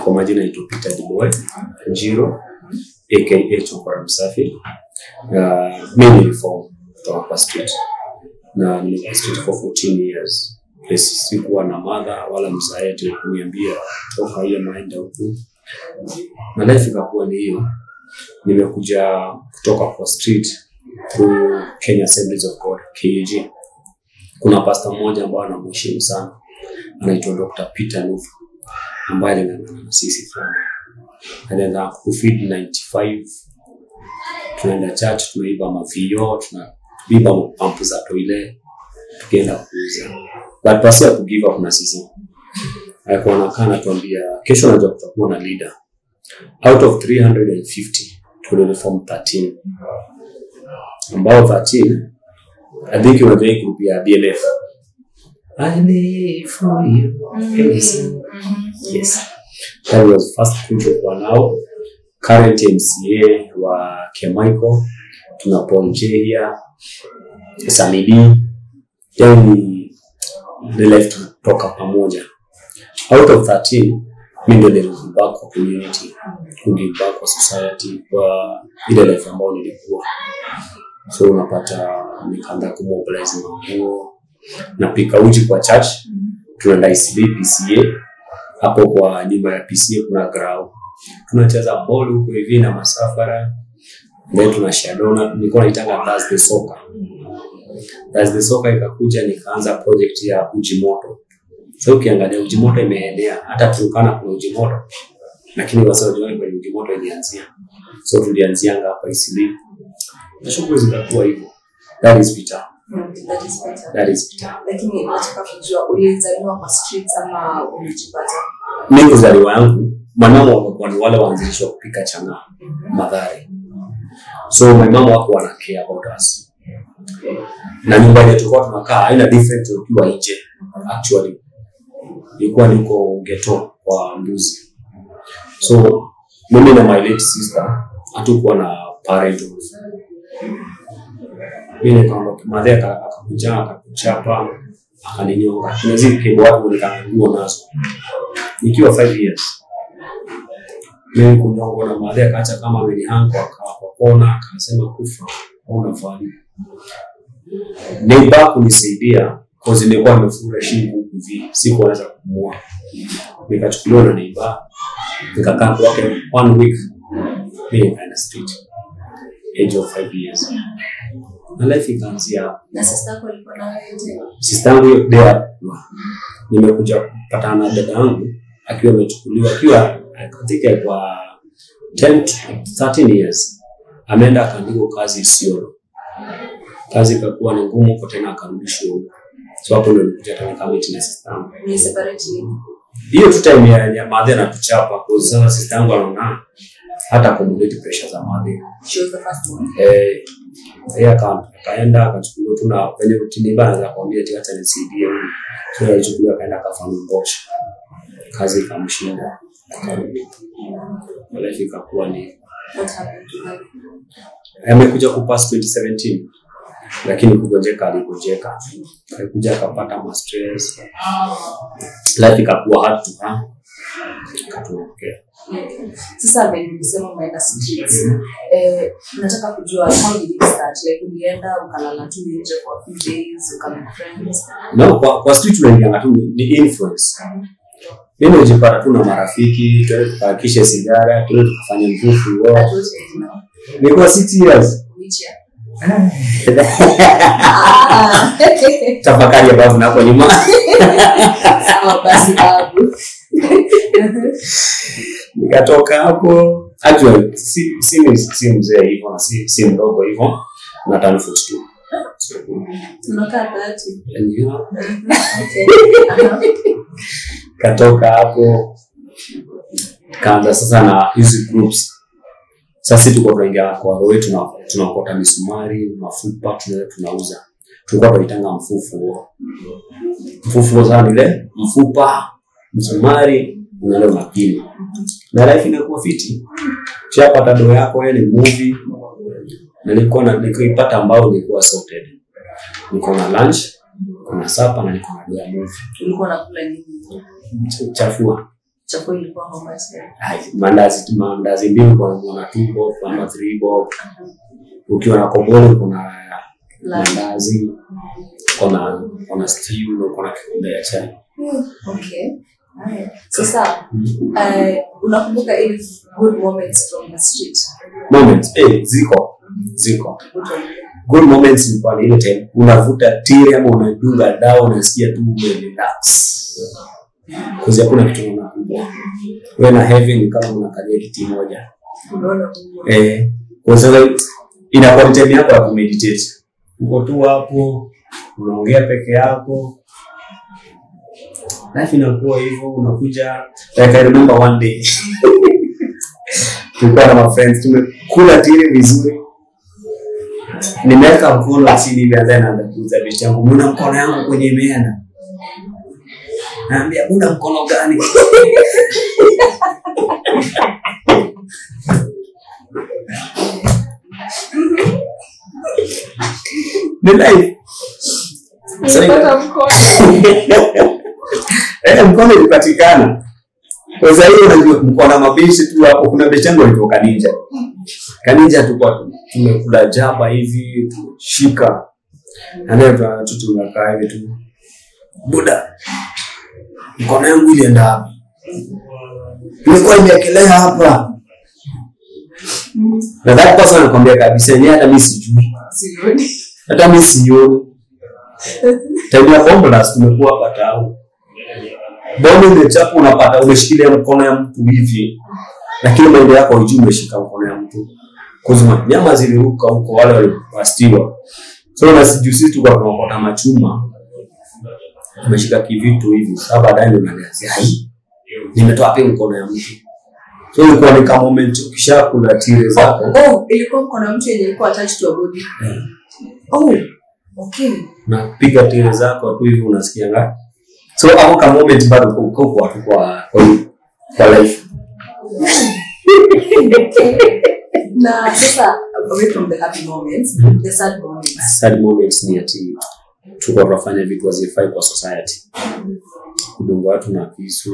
kwa majina naitwa Peter Diboy Njiro aka Chokora Msafi. Uh, mimi niliform kutoka kwa street na nilikuwa street for 14 years. Yes, sikuwa na mother wala mzae ati kuniambia toka hiyo naenda huku, na life ikakuwa ni hiyo. Nimekuja kutoka kwa street through Kenya Assemblies of God KAG. Kuna pastor mmoja ambaye anamheshimu sana anaitwa Dr. Peter Nufu ambaye aling'ang'ana na sisi sana. Alianza kufeed 95 tunaenda church, tunaiba mavio, tunaiba pampu za toile, tukienda kuuza. But pasi ya kugive up na sisi, alikuwa anakaa anatuambia kesho najua kutakuwa na leader. Out of 350 tulireform 13 ambao 13 I think unajua hii group ya BLF I live for you. Yes. Yes. That was first group tulikuwa nao. Current MCA wa Kemichael, tuna Paul Jehia, Samidi, yani the left kutoka pamoja. Out of 13, mi ndio nilirudi back kwa community, kurudi back kwa society, kwa ile life ambayo nilikuwa. So unapata nikaanza kumobilize manguo, napika uji kwa church, tunaenda ICB PCA hapo kwa nyumba ya PCA kuna grau, tunacheza ball huko hivi na masafara, then tuna shadona, nilikuwa naitanga Thursday soccer. Thursday soccer ikakuja, nikaanza project ya uji moto. So ukiangalia uji moto imeenea, hata Turkana kuna uji moto, lakini wasiojuani kwenye uji moto ilianzia. So tulianzianga hapa ICB na shughuli zikakuwa hivyo. That is Peter. Mm, that is better. That is Peter. Lakini nataka kujua ulizaliwa kwa streets ama ulijipata? mi kuzaliwa yangu manamo wamekuwa ni wale waanzilishi wa kupika chang'aa madhari so my mama wako wana care about us na nyumba yenye tulikuwa tunakaa haina different ukiwa nje actually ilikuwa niko geto kwa mbuzi so mimi na my late sister hatukuwa na parent mi nikaondoka madhe aka- akakuja akakuchapa akaninyonga tunazidi kebo watu nikaanguo nazo nikiwa 5 years mimi kunyongwa na madhe akaacha kama amenihango akawa kwa kona akasema kufa hauna value neighbor kunisaidia cause nilikuwa nimefura shingo huku hivi sikuweza kupumua nikachukuliwa na neighbor nikakaa kwake one week mimi nikaenda street age of 5 years na life ikaanzia hapo Na sister yako alikuwa na wewe je? sister yangu hiyo there nimekuja kupatana na dada yangu akiwa amechukuliwa akiwa katika kwa 10 to 13 years ameenda akaandikwa kazi Isiolo. Kazi ikakuwa ni ngumu huko tena akarudishwa huko. So hapo ndio nilikuja tena kama na sister yangu. Ni separate lini? Hiyo tu time ya, ya madhe anatuchapa kwa sasa sister yangu anaona hata accommodate pressure za madhe. She was the first one. Eh, yeye aka- akaenda akachukuliwa tu na venye rutini bana za kuambia ati acha nisaidie huyu. So alichukuliwa akaenda akafanya boch. Kazi ikamshinda akarudi. Life ikakuwa ni What happened to her? amekuja kupass 2017 lakini kugonjeka aligonjeka alikuja akapata ma stress life ikakuwa hard to her akatuokea Okay. Sasa venye ulisema umeenda streets. Eh, nataka kujua how did it start? Like ulienda ukalala tu nje for a few days, ukamake friends. no kwa, kwa street unaingianga tu ni- ni influence mimi nijipata tu na marafiki tuende tukahakishe sigara tuende tukafanya mvufu That wao was it now. nilikuwa six years Which year? tafakari ambayo hapo nyuma Sawa basi babu. nikatoka hapo actually si, si, si mzee hivyo na si, si mdogo hivyo na turn 42 So, Tunakaa thirty. and you know, Okay. katoka hapo kaanza sasa na hizi groups sasa tuko tunaingia kwa roe tuna tunakota misumari mafupa tuna, tunauza tulikuwa tunaitanga mfufu mfufu sana ile mfupa msumari unaenda unapima na life inakuwa fiti chapata doo yako wewe ni movie nilikuwa na nilikuipata ambao nilikuwa sorted niko na lunch kuna sapa na niko na doo ya movie Ulikuwa unakula nini? chafua chakula ilikuwa how much then? Ai, mandazi mandazi mbili kwa kuna two bob ama three bob ukiwa na kobolo kuna mandazi kuna kuna stew na kuna kikombe ya chai Okay. Alright. Sasa eh, unakumbuka ile good moments from the street? moments eh ziko ziko Good one. good moments ni kwa ile time unavuta tiri ama unadunga dawa unasikia tu umerelax kuzi hakuna kitu unakumbwa wewe na heaven ni kama unakalia kiti moja Unaona Mungu. eh kwa sababu inakuwa ni time yako ya kumeditate uko tu hapo unaongea peke yako life inakuwa hivyo unakuja like I remember one day tulikuwa na ma friends tumekula tiri vizuri nimeweka mkono chini hivi and then naanza kuuza vitu yangu mbona mkono yangu kwenye imeenda naambia una mkono gani ni life Sasa Nilipata mkono. eh, mkono ilipatikana kwa sasa hiyo unajua mko na mabishi tu hapo kuna bishi yangu alitoka ninja kaninja tulikuwa tumekula jaba hivi tushika na leo tuna- tu tunakaa hivi tu buda mkono yangu ilienda wapi ilikuwa imeekelea hapa na that person anakwambia kabisa yenyewe hata mi sijui Sioni. hata mi sioni time ya bomblast tumekuwa hapa tau bomu imechapa unapata umeshikilia mkono ya mtu hivi lakini maende yako haijui umeshika mkono ya mtu kuzima nyama ziliruka huko wale walipastiwa so na sijui sisi tuka tunaokota machuma umeshika kivitu hivi saa baadaye ndo unaniambia hai nimetoa wapi mkono ya mtu so ilikuwa ni kama moment ukishakula tire zako Oh, ilikuwa mkono wa mtu yenye ilikuwa attached to a body. Oh, okay. napiga tire zako tu hivi unasikia nga so hapo ka moment bado uko- uko kwa kwa kwa, kwa life na sasa away from the happy moments the sad moments sad moments ni ati tuko tunafanya vitu hazifai kwa society kudunga watu na visu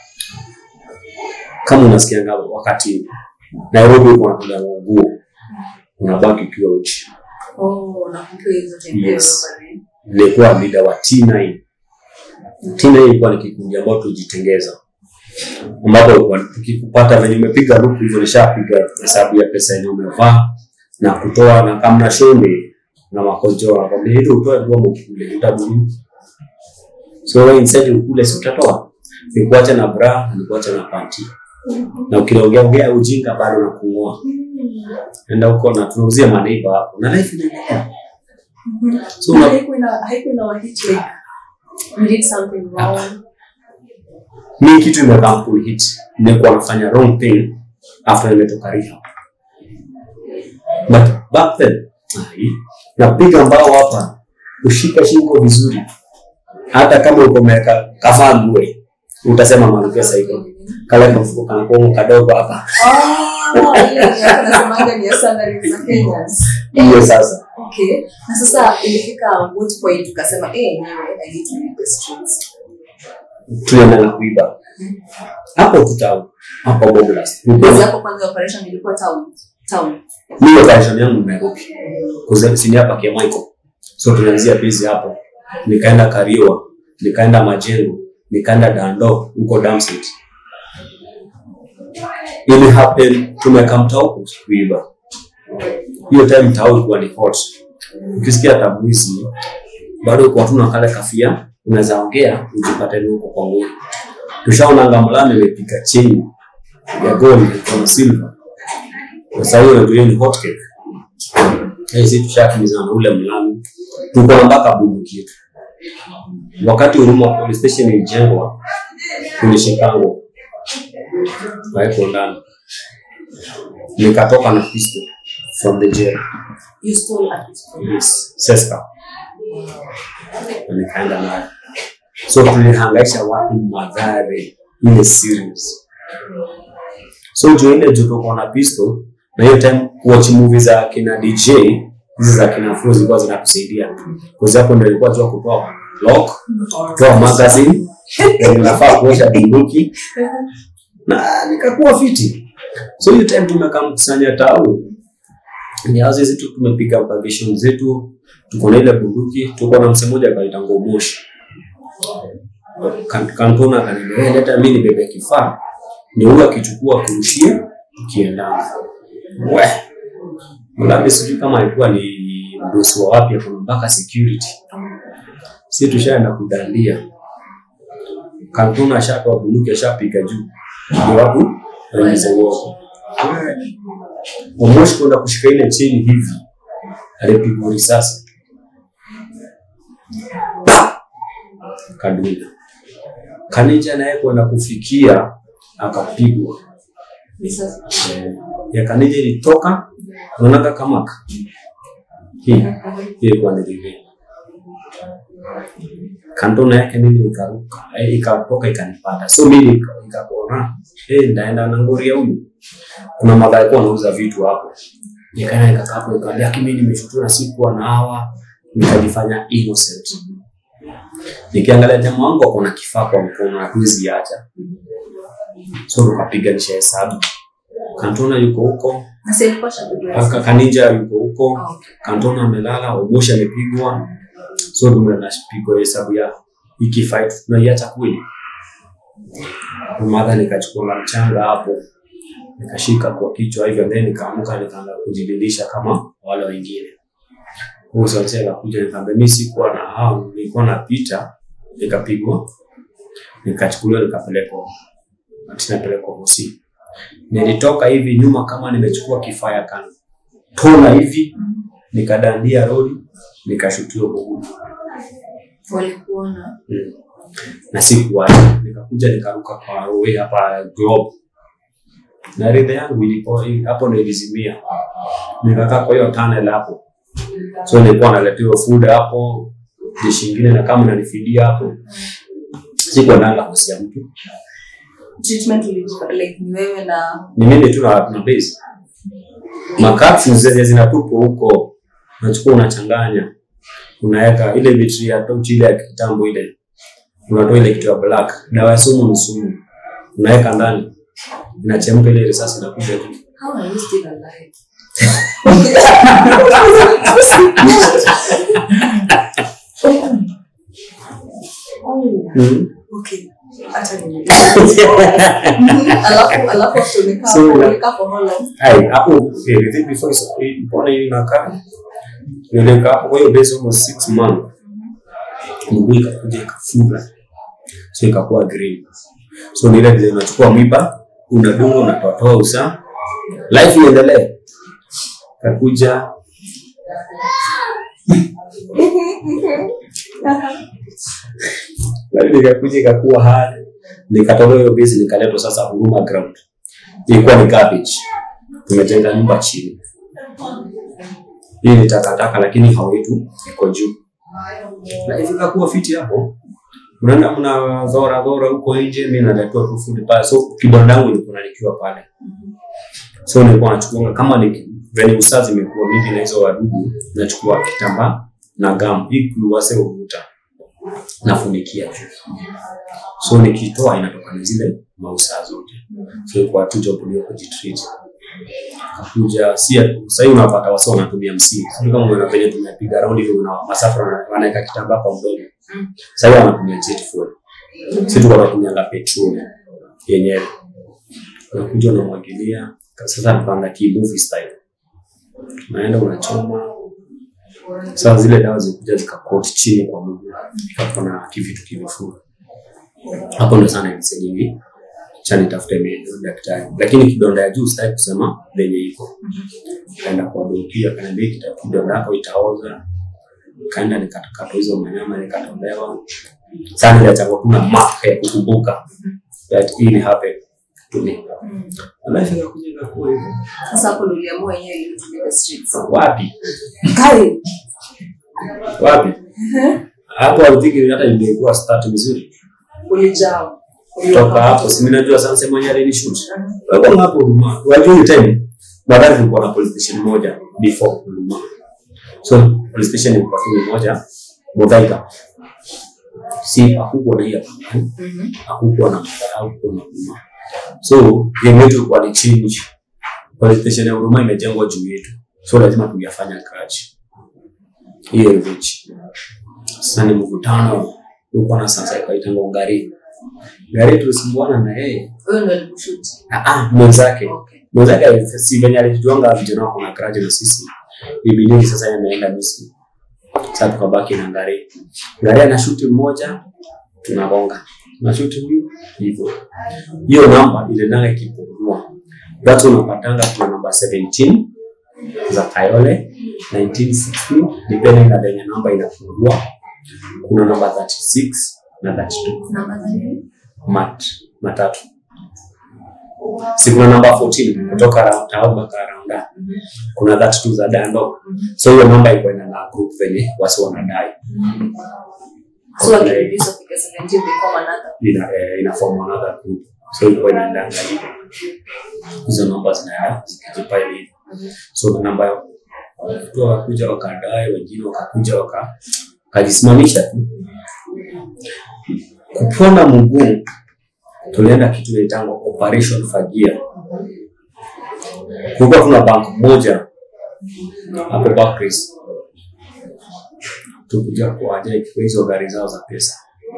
kama unasikianga wakati nairobi uko napiga nguo unabaki ukiwa uchi oh nakumbuka hizo tembea Yes. robbery. nilikuwa leader wa T9. T9 ilikuwa ni kikundi ambao tulijitengeza, ambapo ilikuwa tukikupata venye umepiga luku hivyo, nishapiga hesabu ya pesa yenye umevaa na kutoa, na kama na shonde na makojo wanakwambia ili utoe dua mkule utabuni. So wewe instead ukule, si utatoa, nikuacha na bra, nikuacha na panty na ukiongea ongea ujinga bado na kung'oa, enda huko na tunauzia maneiba hapo na life inaendelea. So Na una, haikuwa ina- haikuwa ina wahit like you did something wrong mi kitu imekaa hit nimekuwa nafanya wrong thing after nimetoka rehab but back then ai, napiga mbao hapa ushika shingo vizuri hata kama uko umeweka kavaa gue utasema manupesa iko kale kamfuko kanakuomo kadogo hapa oh ile yenye tunasemanga ni ya salary za Kenyans hiyo sasa okay na sasa ilifika what point ukasema eh anyway I need to leave the streets tulienda na kuiba hapo tutau hapo boblas kazi yako kwanza operation ilikuwa town town mi operation yangu Nairobi kuzini hapa kia Michael so tulianzia busy hapo nikaenda Kariwa nikaenda Majengo nikaenda Dando huko Damsit ili happen tumekaa mtao kuiba hiyo time mtao ilikuwa ni hot ukisikia tabuisi bado kwa tuna kale kafia unaweza ongea ujipate ni huko kwa nguri tushaona ngamlani imepiga chini ya gold kwa silver sasa hiyo ndio ni hot cake Eh, sisi tushakimbizana na ule mlami tuko na mpaka bunduki yetu wakati Huruma police station ilijengwa tulishikango waeko ndani nikatoka na pistol from the jail you stole at this point yes, seska na nikaenda nayo so tulihangaisha watu madhare ile serious so juu ile juu tuko na pistol na hiyo time watch movie za kina DJ hizi za kina Flo zilikuwa zinatusaidia kwa sababu hapo ndio ilikuwa jua kutoa lock kutoa magazine Yaani nafaa kuosha bunduki na nikakuwa fiti so hiyo time tumekaa mkusanya tau ni hazi zetu tumepiga vacation zetu tuko na ile bunduki tuko na mse mmoja akaita ngomoshi Kan- kantona akaniambia "Eh, leta mimi nibebe kifaa ndio huyo akichukua kurushia tukiendana we labda sijui kama alikuwa ni mdosi wa wapi kuna mpaka security si tushaenda kudandia kantona ashatoa bunduki ashapiga juu ndio watu waingize uoga Omoshi kwenda kushika ile cheni hivi, alipigwa risasi kadunda. Kanija naye kwenda kufikia akapigwa. Risasi. Eh, ya Kanija ilitoka unaonaga kamaka hii hii ilikuwa ni rive kantona yake mimi ikaruka eh, ikatoka ikanipata so mimi nika- nikakuona eh, ndaenda na ngori ya huyu kuna madha alikuwa anauza vitu hapo nikaenda nikakaa hapo nikaambia "Aki, mimi nimeshutua sikuwa na hawa nikajifanya innocent nikiangalia jamaa wangu ako na kifaa kwa mkono hatuwezi acha so tukapiganisha hesabu kantona yuko huko Na si alikuwa shabiki wa Aka- kanija yuko huko Ah, okay. kantona amelala omoshi amepigwa so tunapigwa hesabu ya hiki fight tunaiacha kweli madha nikachukua la mchanga hapo nikashika kwa kichwa hivyo then nikaamka nikaanza kujililisha kama wale wengine huyo sasa akakuja nikamwambia mimi sikuwa na hao nilikuwa napita nikapigwa nikachukuliwa nikapelekwa ati napelekwa hosi nilitoka hivi nyuma kama nimechukua kifaa ya kando tona hivi nikadandia rodi nikashutiwa mguu walikuona mm. na sikuwacha nikakuja nikaruka kwa roe hapa globe na ridha yangu ilikuwa hapo ndo ilizimia nikakaa kwa hiyo tunnel hapo so nilikuwa naletewa food hapo dishi ingine na kama nanifidia hapo sikuwa nanga hosi ya mtu treatment ulijipa like ni wewe na ni mimi tu na na base makapsu zenye zinatupwa huko unachukua unachanganya unaweka ile betri ya tochi ile ya kitambo ile unatoa ile kitu ya black dawa ya sumu ni sumu unaweka ndani inachemka ile risasi inakuja tu how are you still alive oh mm. okay hata ni alafu alafu after umekaa So, hapo, yeah. umekaa for how long Hai, hapo okay, the thing before is mbona hii inakaa nilikaa hapo kwa hiyo base almost six months mguu ikakuja ikafura so ikakuwa green so ni ile vile unachukua mwiba unadunga unatoatoa usaa life iendelee kakuja Bali nikakuja ikakuwa hard nikatolewa hiyo base nikaletwa sasa huruma ground ilikuwa ni garbage tumejenga nyumba chini hii ni takataka lakini hao wetu iko juu na ifika kuwa fiti hapo unaenda mna dhora dhora huko nje mi naletewa tu food pale so kidonda yangu ilikuwa nikiwa pale so nilikuwa nachukua kama ni venye usazi imekuwa mingi na hizo wadudu nachukua kitambaa na gamu hii kuluwase uvuta nafunikia juu so nikitoa inatoka na zile mausaa zote so ilikuwa tu job ndio kujitreat kakuja si sahii unapata wasa wanatumia msii sijui kama una penye tumepiga raundi hivi una masafa wana- wanaweka kitambaa kwa mdomo Mm. sahii wanatumia jet fuel si tuko tunatumianga petroli yenyewe unakuja unamwagilia sasa tukaanga ki movie style unaenda unachoma sasa zile dawa zikuja zikakot chini kwa mguu ikapona kivitu kimefura hapo ndo sana ilise nyingi cha nitafute mi- daktari lakini kidonda ya juu sitaki kusema venye iko kaenda kwa doki akaniambia kita- kidonda yako itaoza kaenda nikatoka hizo manyama nikatolewa sana niliachagua kuna mark ya kukumbuka that ili happen to me alafu ikakuja ikakuwa hivyo sasa hapo ndo uliamua yenyewe ili utumie the streets wapi Kai. wapi hapo alithiki hata ilikuwa start vizuri ulijaa toka hapo si mimi najua sasa mwenye alinishoot wako hapo huduma wajua hiyo time nadhani tulikuwa na police station moja before huduma so police station ilikuwa tu moja Muthaiga si hakukuwa na hii apangani Mhm. hakukuwa na madhara hakukuwa na huruma so game yetu ilikuwa ni change police station ya huruma imejengwa juu yetu so lazima tungefanya crash hiyo ilivyochi sasa ni mvutano ulikuwa na sasa ikaitangwa ngari ngari tulisumbuana na yeye Huyo ndo alikushuti. Ah, ah, mwenzake Okay. mwenzake si venye alijuanga vijana wako na karaji na sisi ibidii sasa yameenda Misri sasa tukabaki na ngari ngari ana shuti mmoja tunagonga na shuti huyu hivyo hiyo namba inaendanga ikipungua that's unapatanga kuna namba 17 za Kayole 1960 depending na venye namba inafungua kuna namba 36 na 32 Namba za nini? mat matatu si kuna namba 14 kutoka round au mpaka round A. Mhm. kuna 32 za dando Mhm. so hiyo namba iko ina na group venye wasi wanadai So wakirudisha kufika 17 they form another. ina eh, ina form another group so iko inaendanga hivyo hizo namba zinaenda zikijipa hivi Mhm. so namba watu wakakuja wakadai wengine wakakuja waka kajisimamisha tu kupona mguu tulienda kitu inaitangwa operation fagia kulikuwa tuna bank moja hapo Barclays tukuja kuaja ikiwa hizo gari zao za pesa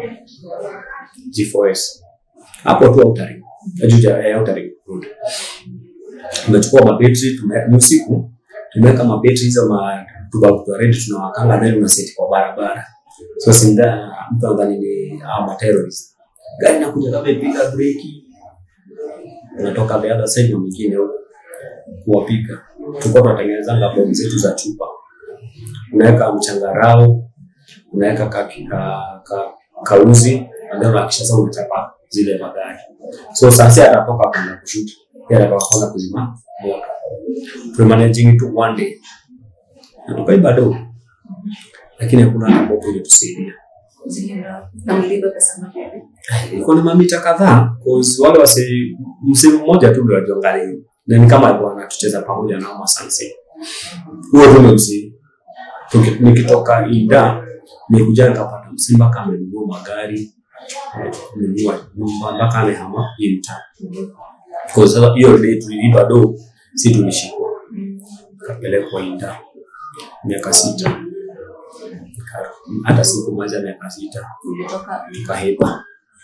G4S hapo tu Outering ajuja eh, Outering Road tumechukua mabetri tume- ni usiku tumeweka mabetri hizo ma tubakuwa ready tunawakanga nayo unaseti kwa barabara so sinda mtu anadhani ni ah, ma terrorist gari nakuja kama ipiga breki unatoka the other side na mwingine huko kuwapiga tulikuwa tunatengenezanga bomu zetu za chupa unaweka mchangarao unaweka ka, ka, ka, kauzi ndio unahakisha sasa unachapa zile magari so sasa atatoka kwenda kushuti yeye atatoka kwenda kuzima moto tulimanaging tu one day na tukaiba do lakini hakuna hata bopo ilitusaidia Zilienda. Na mlipa pesa ngapi? ilikuwa ni mamita kadhaa cause wale wase msimu mmoja tu ndio wajiangalia na ni kama alikuwa anatucheza pamoja na Oma Sanse huo tu ndio msimu Tuki- nikitoka Ida nikuja nikapata msimba kama amenunua magari amenunua nyumba mpaka amehama hii mtaa kwa sasa hiyo day tulilipa do si tulishikwa Mm. kapelekwa Ida miaka sita Nika- hata siku moja miaka sita Ulitoka tukahepa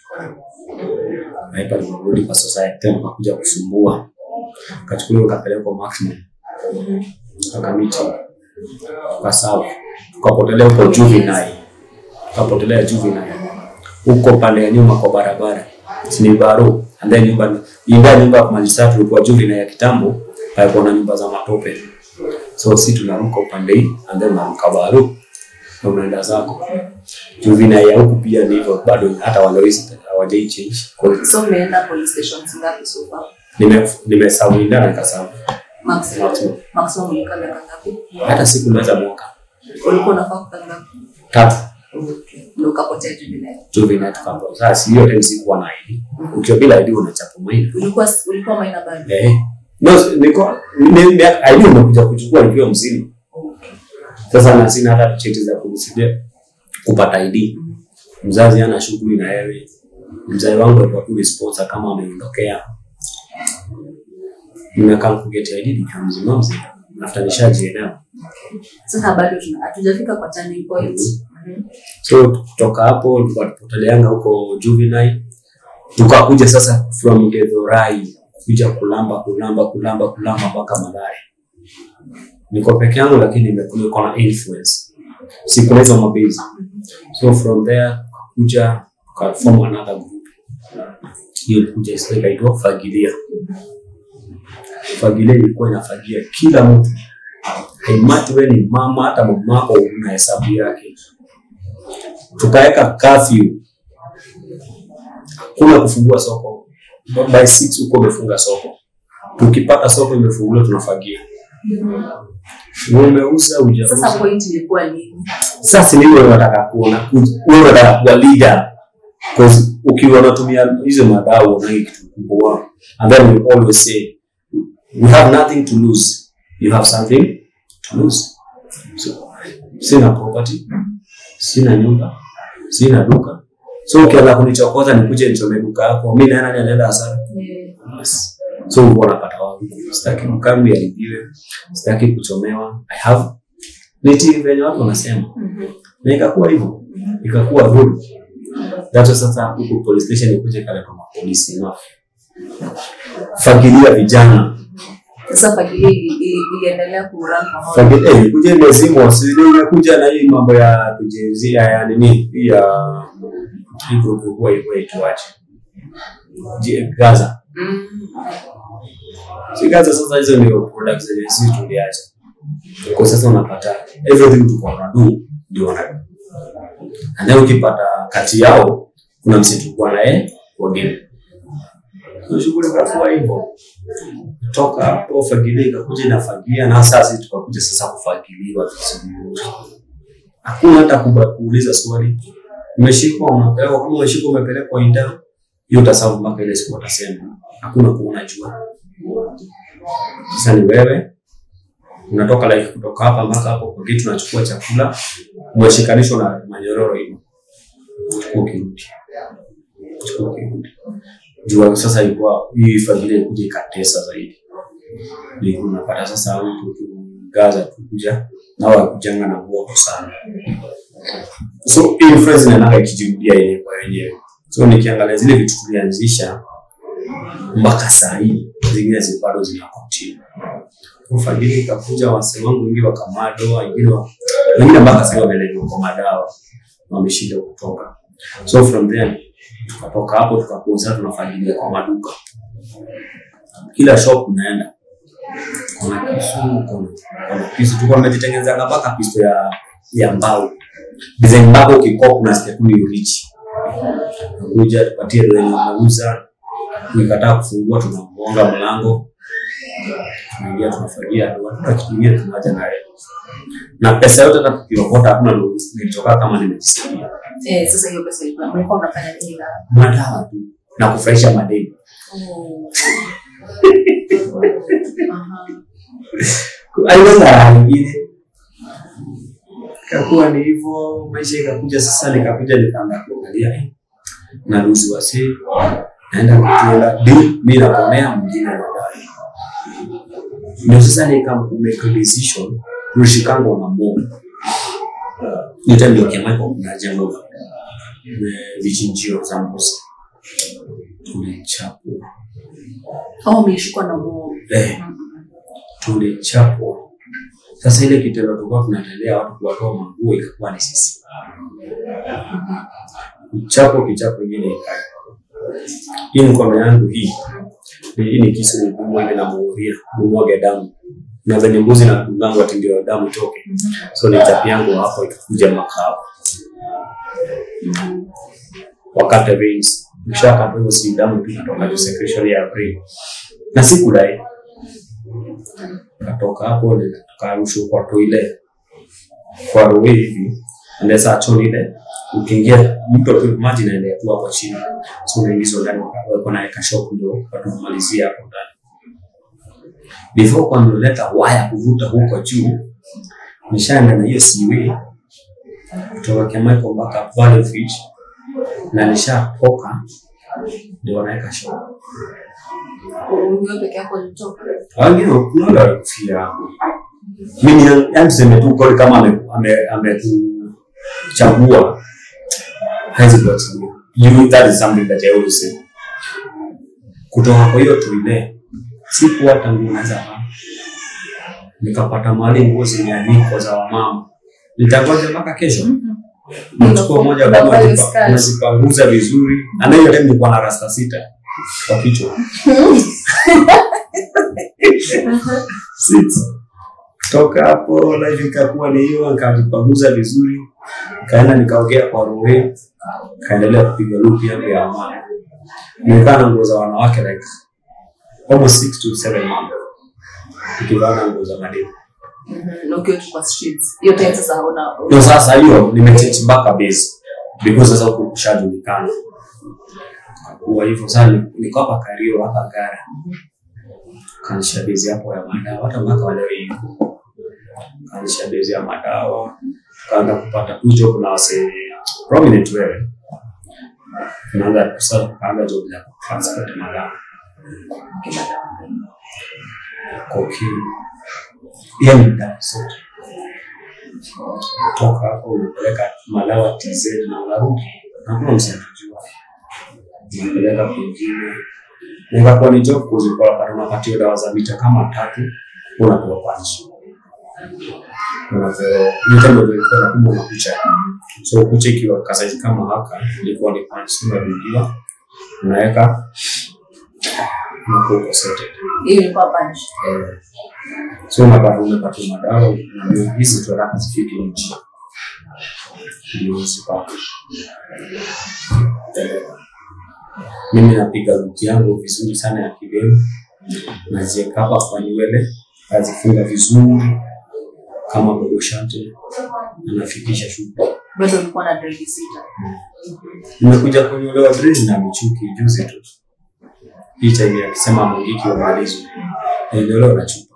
Haipa tukarudi kwa society tena kakuja kusumbua kachukuliwa kapelekwa maximum Mhm. akamiti tukasawa tukapotelea huko juvenile tukapotelea juvenile huko pande ya nyuma kwa barabara sini baro and then nyumba ingawa nyumba ya kumalizia tulikuwa juvenile ya kitambo palikuwa na nyumba za matope so si tunaruka upande hii and then unaruka baro na unaenda zako juvenile ya huku pia ni hivyo bado hata walowezi hawajai change Kwa hiyo So mmeenda police stations ngapi so far? nime nimesawinda na nikasawa Maximum. Maximum. Maximum ulikaa miaka ngapi? hata siku naweza mwaka Ulikuwa unafaa kukaa ngapi? tatu Okay. Ndio ukapotea jubilei. juvenile tukapo sasa hiyo time sikuwa na ID ukiwa bila ID unachapa maini Ulikuwa ulikuwa maina bado. eh no niko ni- ni- ID umekuja kuchukua nikiwa mzima Okay. sasa na sina hata cheti za kunisaidia kupata ID mzazi ana shughuli na yeye mzazi wangu alikuwa tu ni sponsor kama ameondokea nimekaa kugeti ID nikiwa mzima mzima after nishajielewa Sasa bado tuna hatujafika kwa turning point. Mhm. so kutoka hapo tulikuwa tupoteleanga huko juvenile tukakuja sasa from gedhorai kuja kulamba kulamba kulamba kulamba mpaka madhari niko peke yangu lakini nimekuwa niko na influence sikuna hizo mabezi so from there tukakuja tukaform another group hiyo ilikuja ikaitwa fagilia fagilia ilikuwa inafagia kila mtu haimati we ni mama hata mamako una hesabu yake tukaweka kafyu kuna kufungua soko by six huko umefunga soko tukipata soko imefunguliwa tunafagia umeuza Sasa ujauza point ilikuwa nini? sasa ni wewe unataka kuona wewe unataka kuwa leader because ukiwa unatumia hizo madau unangi kitu kubwa and then we always say we have nothing to lose you have something to lose so sina property sina nyumba sina duka so ukianza kunichokoza nikuje nichome duka yako mi naye nani anaenda hasara Eh, Yes. so ulikuwa unapata wapi sitaki duka yangu iharibiwe sitaki kuchomewa i have niti venye watu wanasema mhm, na ikakuwa hivyo ikakuwa rule that's why sasa huku police station ikuje kale kwa mapolisi no fagilia vijana sasa fagilia i- i- iendelea kurun pamoja fagilia eh ikuje imezimwa si ndio imekuja na hii mambo ya kujenzia ya nini hii ya hii group kwa hivyo ituache Je, Gaza Mm, si Gaza sasa hizo ndio products zenye sisi tuliacha kwa sasa unapata everything tuko na do ndio wana and then ukipata kati yao kuna msitu kwa naye wageni so shughuli kakuwa hivyo toka hapo fagilia ikakuja inafagia na sasa sisi tukakuja sasa kufagiliwa vizuri hakuna hata kuba- kuuliza swali umeshikwa unapewa kama umeshikwa umepelekwa inda hiyo utasabu mpaka ile siku watasema hakuna kuona jua sasa ni wewe unatoka like kutoka hapa mpaka hapo kwa kitu unachukua chakula umeshikanishwa na manyororo hivo chukua ukirudi chukua ukirudi jua sasa ilikuwa hii familia ilikuja ikatesa zaidi Ndio unapata sasa huku tu Gaza tukuja nao wakujanga na moto sana so influence inaendaga ikijirudia yenyewe kwa wenyewe so nikiangalia zile vitu tulianzisha mpaka saa hii zingine zi- bado zina continue ufadhili ikakuja wase wangu wengi wakamadoa wengine wa- wengine mpaka sahii wamelelewa kwa madawa wameshinda kutoka so from then tukatoka hapo tukakuwa sasa tunafagilia kwa maduka kila shop unaenda kuna kisu kuna kuna kisu tuko tumejitengenezanga mpaka pisto ya ya mbao design mpaka ukikopa unasikia tu ni urichi kuja tupatie ndio yenye unauza ukikataa kufungua tunamuonga mlango tunaingia tunafagia tu hatuna kitu kingine tunaacha naye na pesa yote hata tukiokota hakuna ndo nilitoka kama nimejisikia eh, sasa hiyo pesa ilikuwa mlikuwa mnafanya nini na madawa tu na kufurahisha madeni Oh. Aha. aliweza raha nyingine ikakuwa ni hivyo maisha ikakuja sasa nikakuja nikaanza kuangalia eh, naruzi wasi naenda kutuenda deal mi naponea mwingine nadai ndio sasa nikamake decision rushikango na mungu yote ndio kiamaiko kuna jengo eh, vichinjio za mbuzi tulichapwa Oh, mlishikwa na uoga. eh, tulichapwa sasa ile kitendo tulikuwa tunatendea watu kuwatoa manguo ikakuwa ni sisi kichapo kichapo ingine ikae hii mkono yangu hii ni- hii ni kisu mkubwa ile namuuria nimwage damu na venye mbuzi na kungangu ati ndio damu itoke so ni chapi yangu hapo ikakuja makao Mhm. wakati veins ukishakata hivyo si damu tu inatoka tu secretion ya brain na sikudai katoka hapo tukarushwa kwa toile kwa rowe hivi ndesa choni ile ukiingia mto tu maji naendea tu hapo chini so unaingizwa ndani wako na eka shop ndio watu kumalizia hapo ndani before kwa nileta waya kuvuta huko juu nishaenda na hiyo siwi kutoka Kemaiko mpaka Valley Fish na nishatoka ndio wanaweka shop Wewe peke yako ulitoka. wengine kuna wale walikufia hapo. Mimi yani yani tuseme tu God kama ame- ame- amekuchagua hawezi kuachilia. You that is something that I always say. Kutoka kwa hiyo tuile siku hata nguo naweza vaa. Nikapata mahali nguo zimeanikwa za wamama. Nitangoja mpaka kesho. Nachukua moja Unavaa kama hiyo skirt. nazipanguza vizuri. Na hiyo time nilikuwa na rasta sita kwa kichwa. Six. Toka hapo life ikakuwa ni hiyo, nikajipanguza vizuri, nikaenda nikaogea kwa rohe, kaendelea kupiga lupi yangu ya amani. Nimekaa na nguo za wanawake like almost six to seven months nikivaa na nguo za mademu. Mhm. Na ukiwa tu kwa streets. Hiyo time sasa hauna Ndio sasa hiyo nimechange mpaka base because sasa huku kushajulikana. Kwa hivyo sasa ni- niko hapa Kario hapa Gara. Kanisha base hapo ya madawa hata mpaka wale yuko. Kanisha base ya madawa kaanza kupata tu job na wase prominent wewe unaanza sasa kuanza job ya transport madawa koki hiyo ni dawa zote toka hapo unapeleka madawa TZ na unarudi hakuna msiatujua unapeleka kwingine na ikakuwa ni job kuzikuwa pale unapatiwa dawa za mita kama tatu unapewa panchi unapewa mita ndio ilikuwa na kubwa na kucha so kucha ikiwa kasaizi kama haka ilikuwa ni panchi unarudiwa unaweka unakuwa uko sorted hiyo ilikuwa punch Eh, so unapata umepata madawa ndio hizi tu haraka zifike nchi ndio usipate mimi napiga ruti yangu vizuri sana ya kibemu naziweka hapa kwa nywele nazifunga vizuri kama bogoshate na nafikisha shughuli bado ulikuwa na dredi sita nimekuja kunyolewa dread na michuki juzi tu hii time akisema mungiki wamalizwa naendeleo na chupa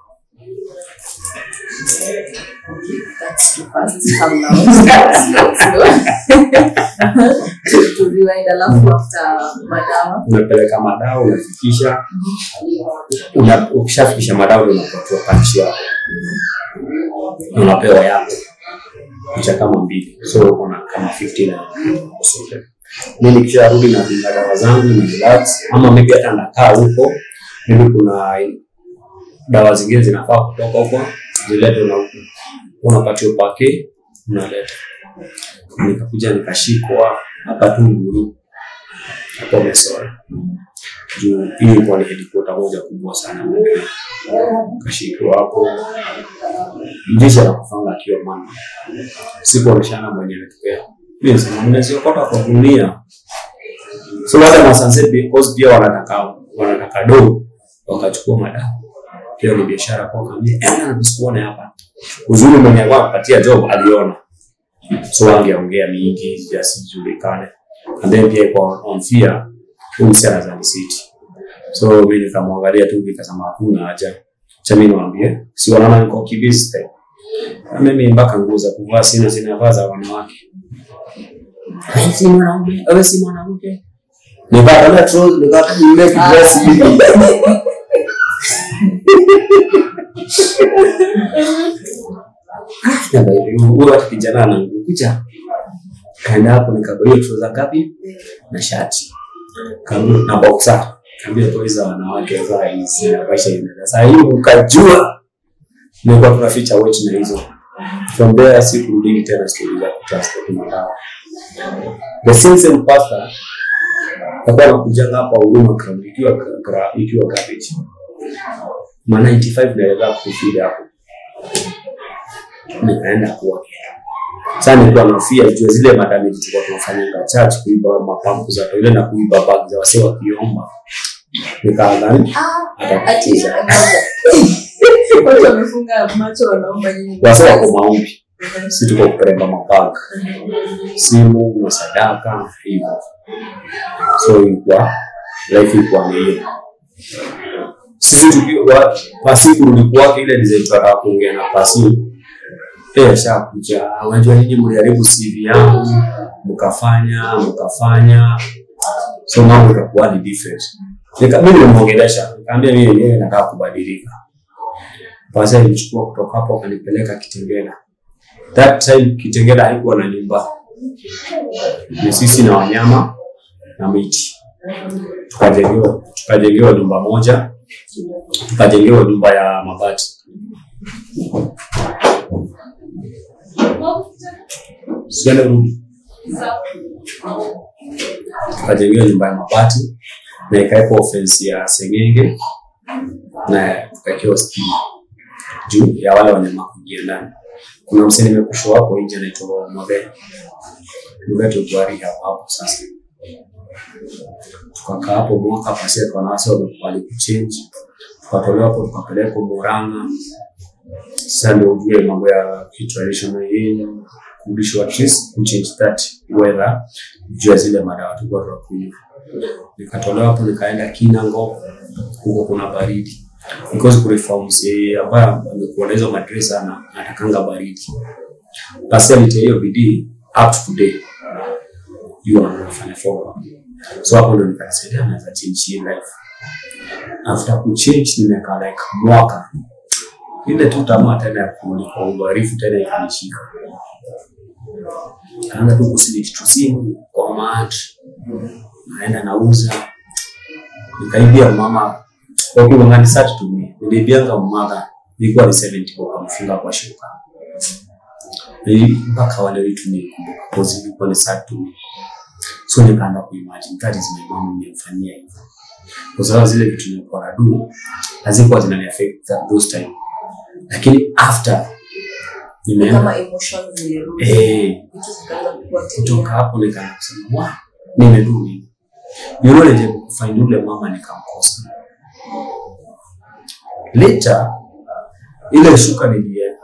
That's too fast. Calm down. Slow, slow. To- to rewind, alafu after madawa unapeleka madawa unafikisha una, ukishafikisha madawa ndio unapatiwa panchi yako unapewa yako picha kama mbili so una kama 15 na usote mi nikisharudi na pinga dawa zangu ni relax ama maybe hata nakaa huko maybe kuna dawa zingine zinafaa kutoka huko zilete una unapatiwa pake unaleta nikakuja nikashikwa hapa tu Nguru hapo Mesora juu hii ilikuwa ni headquarter moja kubwa sana Madrid. Kashikwa hapo jeshi anakufanga akiwa mama sikuoneshana mwenye ametokea mimi nasema mnaziokota kwa dunia so hata masanse because pia wanataka wanataka do wakachukua madawa hiyo ni biashara kwa kaambia eh msikuone hapa uzuri mwenye alikuwa anapatia job aliona so angeongea mingi yasijulikane and then pia iko on fear huyu msichana za city so mimi nikamwangalia tu nikasema hakuna haja cha mimi niwaambie si wanaona niko kibisi tena na mimi mpaka nguo za kuvaa sina sina vaa za wanawake Wewe si mwanaume wewe si mwanamke nikatolea trousers nikatolea dress hivi na baby huyo hata kijana anakuja kaenda hapo nikabaiwa trouser ngapi na shati kaambia na boxer kaambia toy za wanawake za hizi na maisha inaenda sasa hii ukajua nilikuwa tunaficha watch na hizo from there sikurudi tena stori za kutransport madawa the same same pastor alikuwa anakujanga hapa huduma ground ikiwa gra- ikiwa garbage ma 95 naeleza kufida hapo nikaenda kwake sasa nilikuwa nafia jua zile madamage tulikuwa tunafanyanga church kuiba mapampu za toilet na kuiba bag za wasee wakiomba nikaadhani ati watu wamefunga macho wanaomba nyinyi wasee wako maombi si tuko kupeleka mabag simu na sadaka hivyo so ilikuwa life ilikuwa ni hiyo sisi tukiwa pasi kurudi kwake ile design tunataka kuongea na pasi eh shakuja unajua nyinyi mliharibu CV yangu mkafanya mkafanya so mambo itakuwa ni different nika mimi nimeongelesha nikamwambia mimi yenyewe nataka kubadilika pasi alichukua kutoka hapo akanipeleka Kitengela that time Kitengela haikuwa na nyumba ni sisi na wanyama na miti tukajengewa tukajengewa nyumba moja tukajengewa nyumba ya mabati siende rudi tukajengewa nyumba ya mabati na ikawekwa ofensi ya sengenge na tukawekewa stima juu ya wale wanyama kuingia ndani kuna msee nimekushwa hapo nje anaitwa Mwabeni Mbeto Bwari hapo hapo sasa tukakaa hapo mwaka pasi kwa nasi wamekubali kuchange tukatolewa hapo tukapelekwa Murang'a sasa ndio ujue mambo ya kitraditional yenu kurudishwa at least kuchange that weather juu ya zile madawa tulikuwa tunakunywa nikatolewa hapo nikaenda Kinango huko kuna baridi because kureform msee ambaye amekuwa na hizo madresa na atakanga baridi basi alitia hiyo bidii up to today you are unafanya follow up so hapo ndo nikasaidia naweza change hii life after kuchange nimekaa like mwaka ile tu tamaa tena ya kurudi kwa ubarifu tena ikanishika kaanza tu kusiliti tu simu kwa mat naenda nauza nikaibia mama wakiwangani sati tumi nilibianga mmadha ilikuwa ni 70 kwa kumfunga kwa shuka Nili- mpaka wale vitu nilikumbuka cause ilikuwa ni sati tumi so nikaanza kuimagine that is my mom nimemfanyia hivyo kwa sababu zile vitu nilikuwa na do hazikuwa zinani affect at those time lakini after nimeenda kama emotions zilirudi eh vitu zikaanza kukua kutoka hapo nikaanza kusema wa nimedu nini yule nilijaribu kufind yule mama nikamkosa later ile shuka niliweka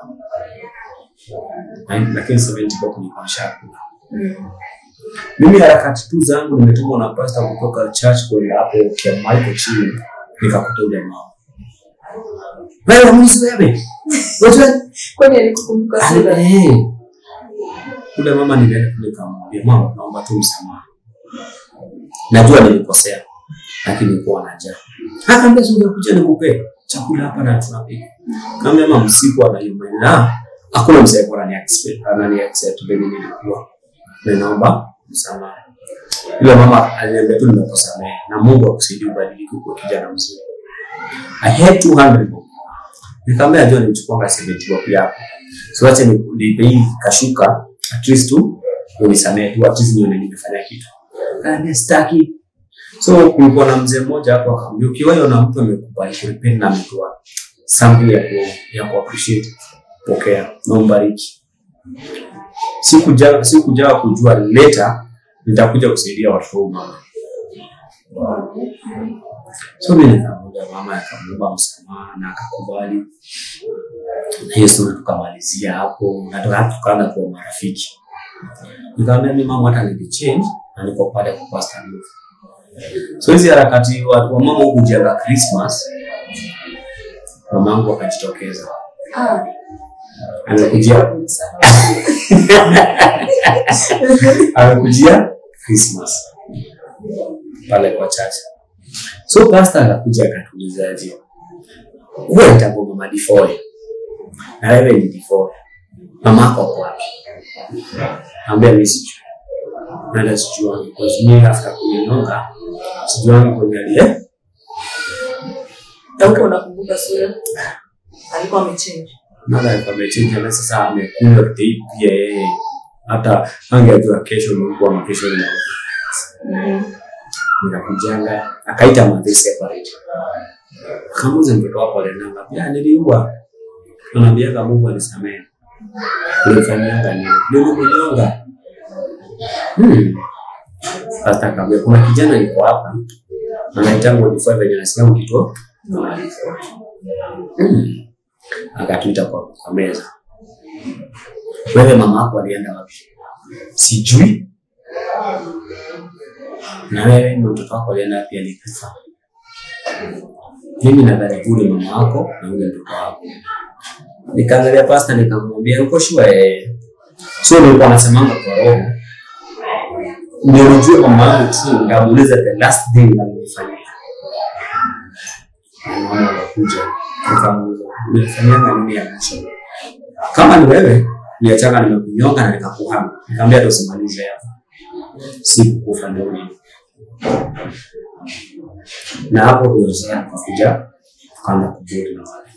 Na- lakini 70 kwa kunikuwa shakula Mm. mimi harakati tu zangu nimetumwa na pasta kutoka church kwenda hapo kiamaiko chini nikakuta ule mama wewe mwizi wewe Wewe kwani alikukumbuka sura Eh. Ule mama nilienda kule kamwambia mama, naomba tu msamaha, najua nilikosea, lakini nilikuwa na njaa. Akaambia si ungekuja nikupe chakula hapa na tunapika. Kaambia mama, msiku anayuma na hakuna msee alikuwa anani expect anani accept vile nilikuwa, na naomba msamaha. Yule mama aliniambia tu nimekusamehe na Mungu akusaidie ubadilike kuwa kijana mzuri. I had 200 bob. Nikamwambia njoo nimchukuanga 70 bob yako. So acha ni- nipe hii kashuka at least tu unisamehe tu at least nione nimefanya kitu. Kaambia sitaki. So kulikuwa na mzee mmoja hapo akamwambia ukiwahi na mtu amekubali kurepent na ametoa something ya ku, ya ku appreciate pokea na umbariki. Sikuja sikuja kujua later nitakuja kusaidia watoto wa mama. So mimi nikamwambia mama akamwomba msamaha na akakubali. Na hiyo story tukamalizia hapo na tuka- tukaanza kuwa marafiki. Nikamwambia mimi mama hata nilichange na niko pale kwa Pastor Ruth. So hizi harakati wa, wa mama huku jenga Christmas mama yangu akajitokeza. Ah, Amekujia nimesahau. amekujia Christmas pale kwa chacha. So pastor akakuja akatulizaje, wewe itakuwa mama Difoe na wewe ni Difoe, mama yako ako wapi? Ambia mimi sijui, nenda sijuangi, kwa sababu mimi after kuninonga sijuangi kwenye aliye Na huko unakumbuka sura alikuwa amechange mara alikuwa amechinja na sasa amekunywa date pia yeye, hata angejua kesho nilikuwa na kesho ni nikakujanga akaita madhe separate akamuza mtoto wako alenanga pia niliua anaambiaga Mungu anisamehe ulifanyaga nini nilikunyonga hmm. Sasa akamwambia kuna kijana yuko hapa anaitangwa Difoe venye nasikia mkito hmm. akatuita kwa, kwa meza wewe mama yako alienda wapi sijui na wewe na mtoto wako alienda wapi alikufa mimi nadhani huyu ni mama wako na yule mtoto wako nikaangalia pasta nikamwambia uko sure eh so nilikuwa nasemanga kwa roho ndio nijue mama yangu tu ndamuuliza the last thing alinifanyia Na mama akakuja nikamuuliza ulifanyanga nini ya mwisho kama ni wewe niachanga nimekunyonga na nikakuhama nikamwambia hata usimalize hapa sikukufa ndio nini na hapo ndio sasa tukakuja tukaanza kubudi na wale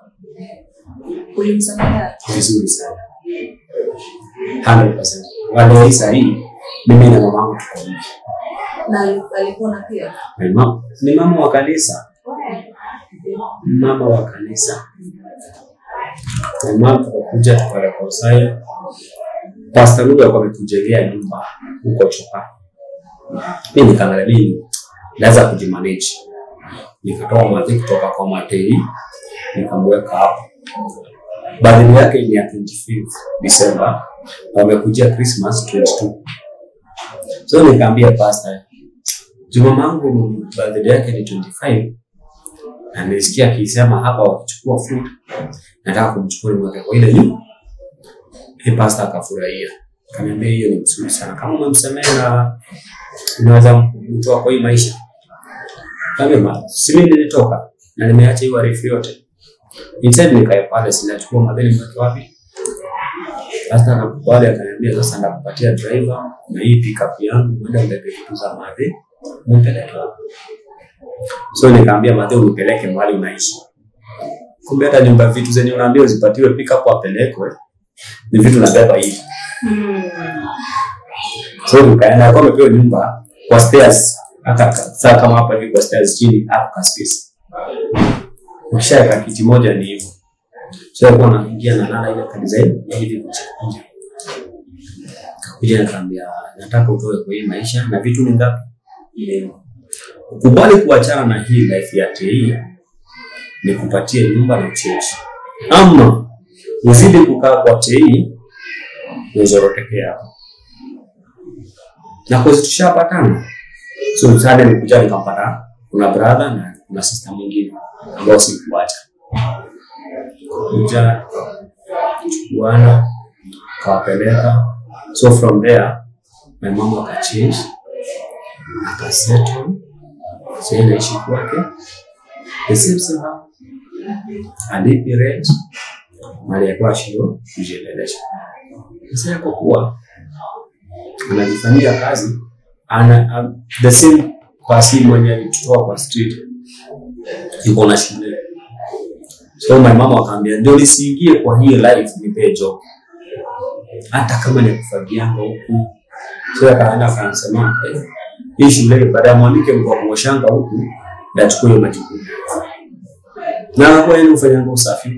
ulimsamea vizuri sana 100%. Wale hii sahii mimi na mamangu tuko hivi. na ali- alikuwa na pia Ni mama- Ni mama wa kanisa, mama wa kanisa. Na mama tukakuja tukareconcile. Pastor Ruga alikuwa ametujengea nyumba huko Chopa. Mimi nikaangalia mimi naweza kujimanage. Nikatoa madhi kutoka kwa Matei nikamweka hapo. Birthday yake ni ya 25th December na wamekujia Christmas 22. So nikaambia pastor, juma mangu birthday yake ni 25 na nilisikia akisema hapa wakichukua fruit, nataka kumchukua nimweke kwa ile nyumba. Hii pastor akafurahia. kaniambia hiyo ni mzuri sana kama umemsamehe na unaweza mtoa kwa hii maisha kama si mimi nilitoka na nimeacha hiyo arifu yote instead nikae pale sinachukua madheni mweke wapi sasa nakubali akaniambia sasa ndakupatia driver na hii pickup yangu mwenda mbebe vitu za madhe mpeleke wapi so nikaambia madhe unipeleke mahali unaishi kumbe hata nyumba vitu zenye unaambia uzipatiwe pickup apelekwe ni vitu nabeba hivi so tukaenda alikuwa amepewa nyumba kwa stairs hata saa kama hapa hivi kwa stairs chini hapo ka space ukishaweka kiti moja ni hivyo so alikuwa anaingia na lala ile ka design ya hivi kuja kuja nikaambia nataka utoe kwa hii maisha na vitu ni ngapi ukubali kuachana na hii life ya TI ni kupatie nyumba na chechi ama uzidi kukaa kwa TI uzoroteke hapo na kozi tushapatana so sada nikuja nikampata kuna brother na kuna sister mwingine ambao sikuacha kuja chukuana kawapeleka so from there my mama akachange akasettle sahii naishi kwake the same same house alipi rent mali yakuwa shindo kujiendelesha sasa yako kuwa anajifanyia kazi ana um, the same pasi mwenye alitutoa kwa street yuko na shule so my mama akaambia ndio nisiingie kwa hii life nipee job hata kama ni kufagianga huku so akaenda akansema eh, hii shule baada ya mwanike mtu wa kuoshanga huku ndachukua hiyo majukumu na anakuwa yeye ufanyanga usafi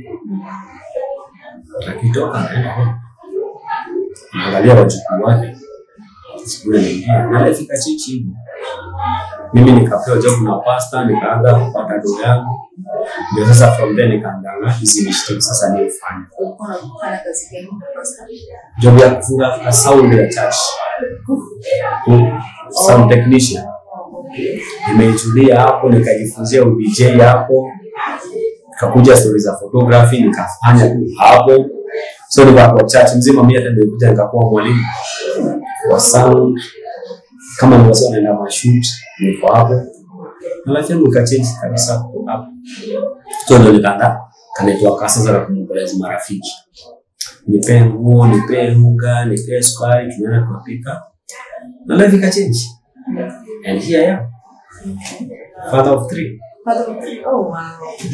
akitoka anaenda home angalia wajukuu wake sikule naingia na ifika chichi hivyo mimi nikapewa job na pasta nikaanza kupata do yangu ndio sasa from there nikaandaa hizi initiative sasa ni ufanye ulikuwa unafanya kazi gani first? job ya kufunga sound ya church Mm, sound technician nimeitulia hapo nikajifunzia udj hapo nikakuja stori za photography nikafanya tu hapo so nikakuwa church mzima mi hata nilikuja nikakuwa mwalimu wa sound kama ni wasi wanaenda mashoot niko hapo na life yangu ikachange kabisa kutoka hapo so ndo nikaanda kanaitwa kasa za kumwombolezi marafiki nipee nguo nipee unga nipee sukari tunaenda tunapika na life ikachange and here I am father of three Father of three. Oh, wow.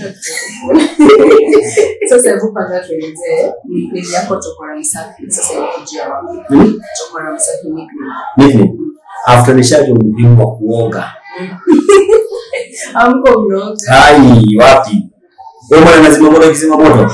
Sasa hebu kwanza tuelezee nickname yako Chokora Msafi. Sasa imekujia wapi? hmm? Chokora Msafi nickname. nickname after nishajua umuhimu wa kuoga Amko mnaoga. ai wapi wewe mwana nazima moto kizima moto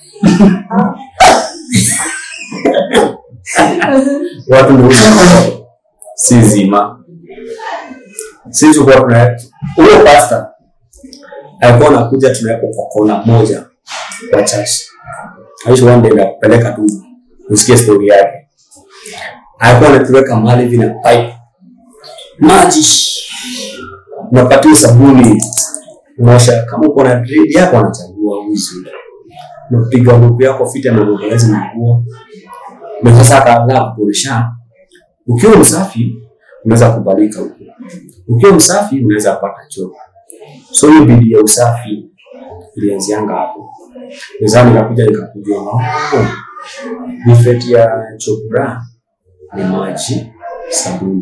watu ndio moto si zima sisi tulikuwa tuna huyo pasta alikuwa anakuja tunaweka kwa kona moja kwa church aishi one day nakupeleka tu usikie story yake alikuwa anatuweka mahali hivi na pipe maji unapatia sabuni unaosha kama uko na dread yako anachagua uzi unapiga nguo yako fita na ngozi na nguo na sasa akaanza kuonesha ukiwa msafi unaweza kubalika huko ukiwa msafi unaweza pata choo so hiyo bidii ya usafi ilianzianga hapo mezani nikakuja nikakujua oh, bifeti ya chokura ni maji sabuni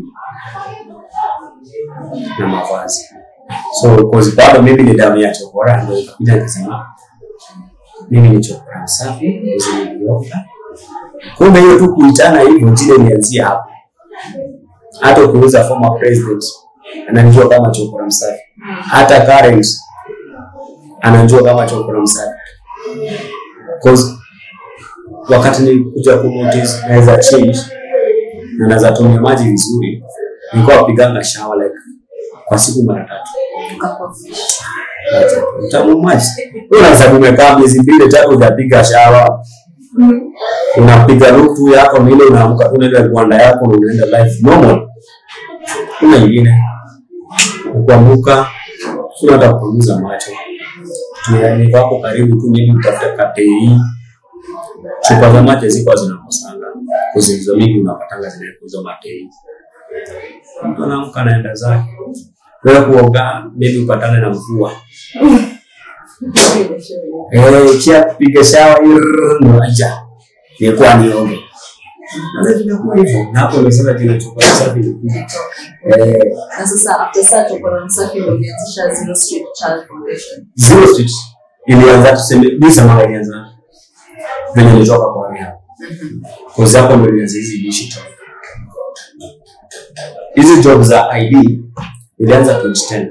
na mavazi so cause bado mimi ni damu ya chokora ndio nikakuja nikasema mimi ni chokora msafi uzinilioga kumbe hiyo tu kuitana hivyo jina ilianzia hapo hata ukiuza former president ananijua kama chokora msafi hata current ananijua kama chokora msafi cause wakati nilikuja kunotice naweza change na naweza tumia maji vizuri nilikuwa napiganga shower like kwa siku mara tatu Tukakuwa fish. utamu maji unaweza kumekaa miezi mbili tatu hujapiga shawa unapiga luku yako na ile unaamka tu unaenda viwanda yako na unaenda life normal kuna ingine kuamuka sio hata kupunguza macho ni wako karibu tu nini utafuta katei chupa za maji ziko zinakosanga kuzizo mingi unapatanga zinakuza matei mtu anaamka anaenda zake wewe kuoga maybe upatane na mvua eh kia piga shawa ndo aja nilikuwa nioge na vinakuwa hivyo na hapo umesema jina chupa safi ilikuja eh na sasa after saa chokora msafi ndo ulianzisha Zero Street Child Foundation Zero Street ilianza tuseme bisa mara ilianza venye nilitoka kwa rehab kozi hapo ndo ilianza hizi digital hizi job za ID ilianza 2010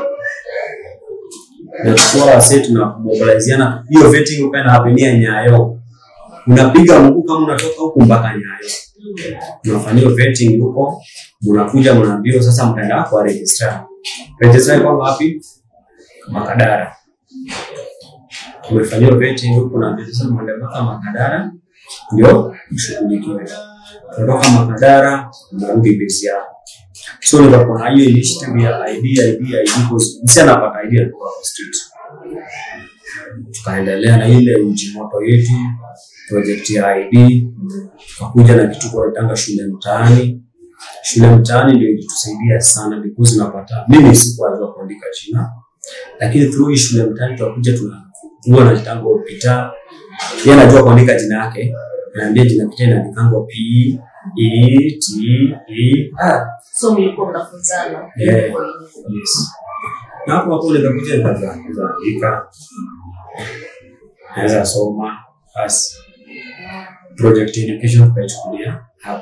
nachukua wase tunamobiliziana hiyo vetting ukae na hapenia nyayo unapiga mguu kama unatoka huku mpaka nyayo unafanyia vetting huko mnakuja mnaambiwa sasa mtaenda kwa registrar registrar kwa wapi makadara tumefanyiwa vetting huku na sasa mwende mpaka makadara ndio mshughulikiwe kutoka makadara mnarudi base yao so nikakuwa na hiyo initiative ya ID ID ID because msi anapata ID anatoka kwa street tukaendelea na ile uji moto yetu project ya ID tukakuja na kitu kunaitanga shule mtaani shule mtaani ndio ilitusaidia sana because unapata mimi sikuwajua kuandika jina lakini through hii shule mtaani tunakuja tuna huwa na kitango pita yeye anajua kuandika jina yake naambia jina pita inaandikangwa P E T E R so mlikuwa mnafunzana Yeah. kwa hiyo. yes na hapo hapo unaweza kuja nikaanza kuandika naweza soma basi project education tukaichukulia hapo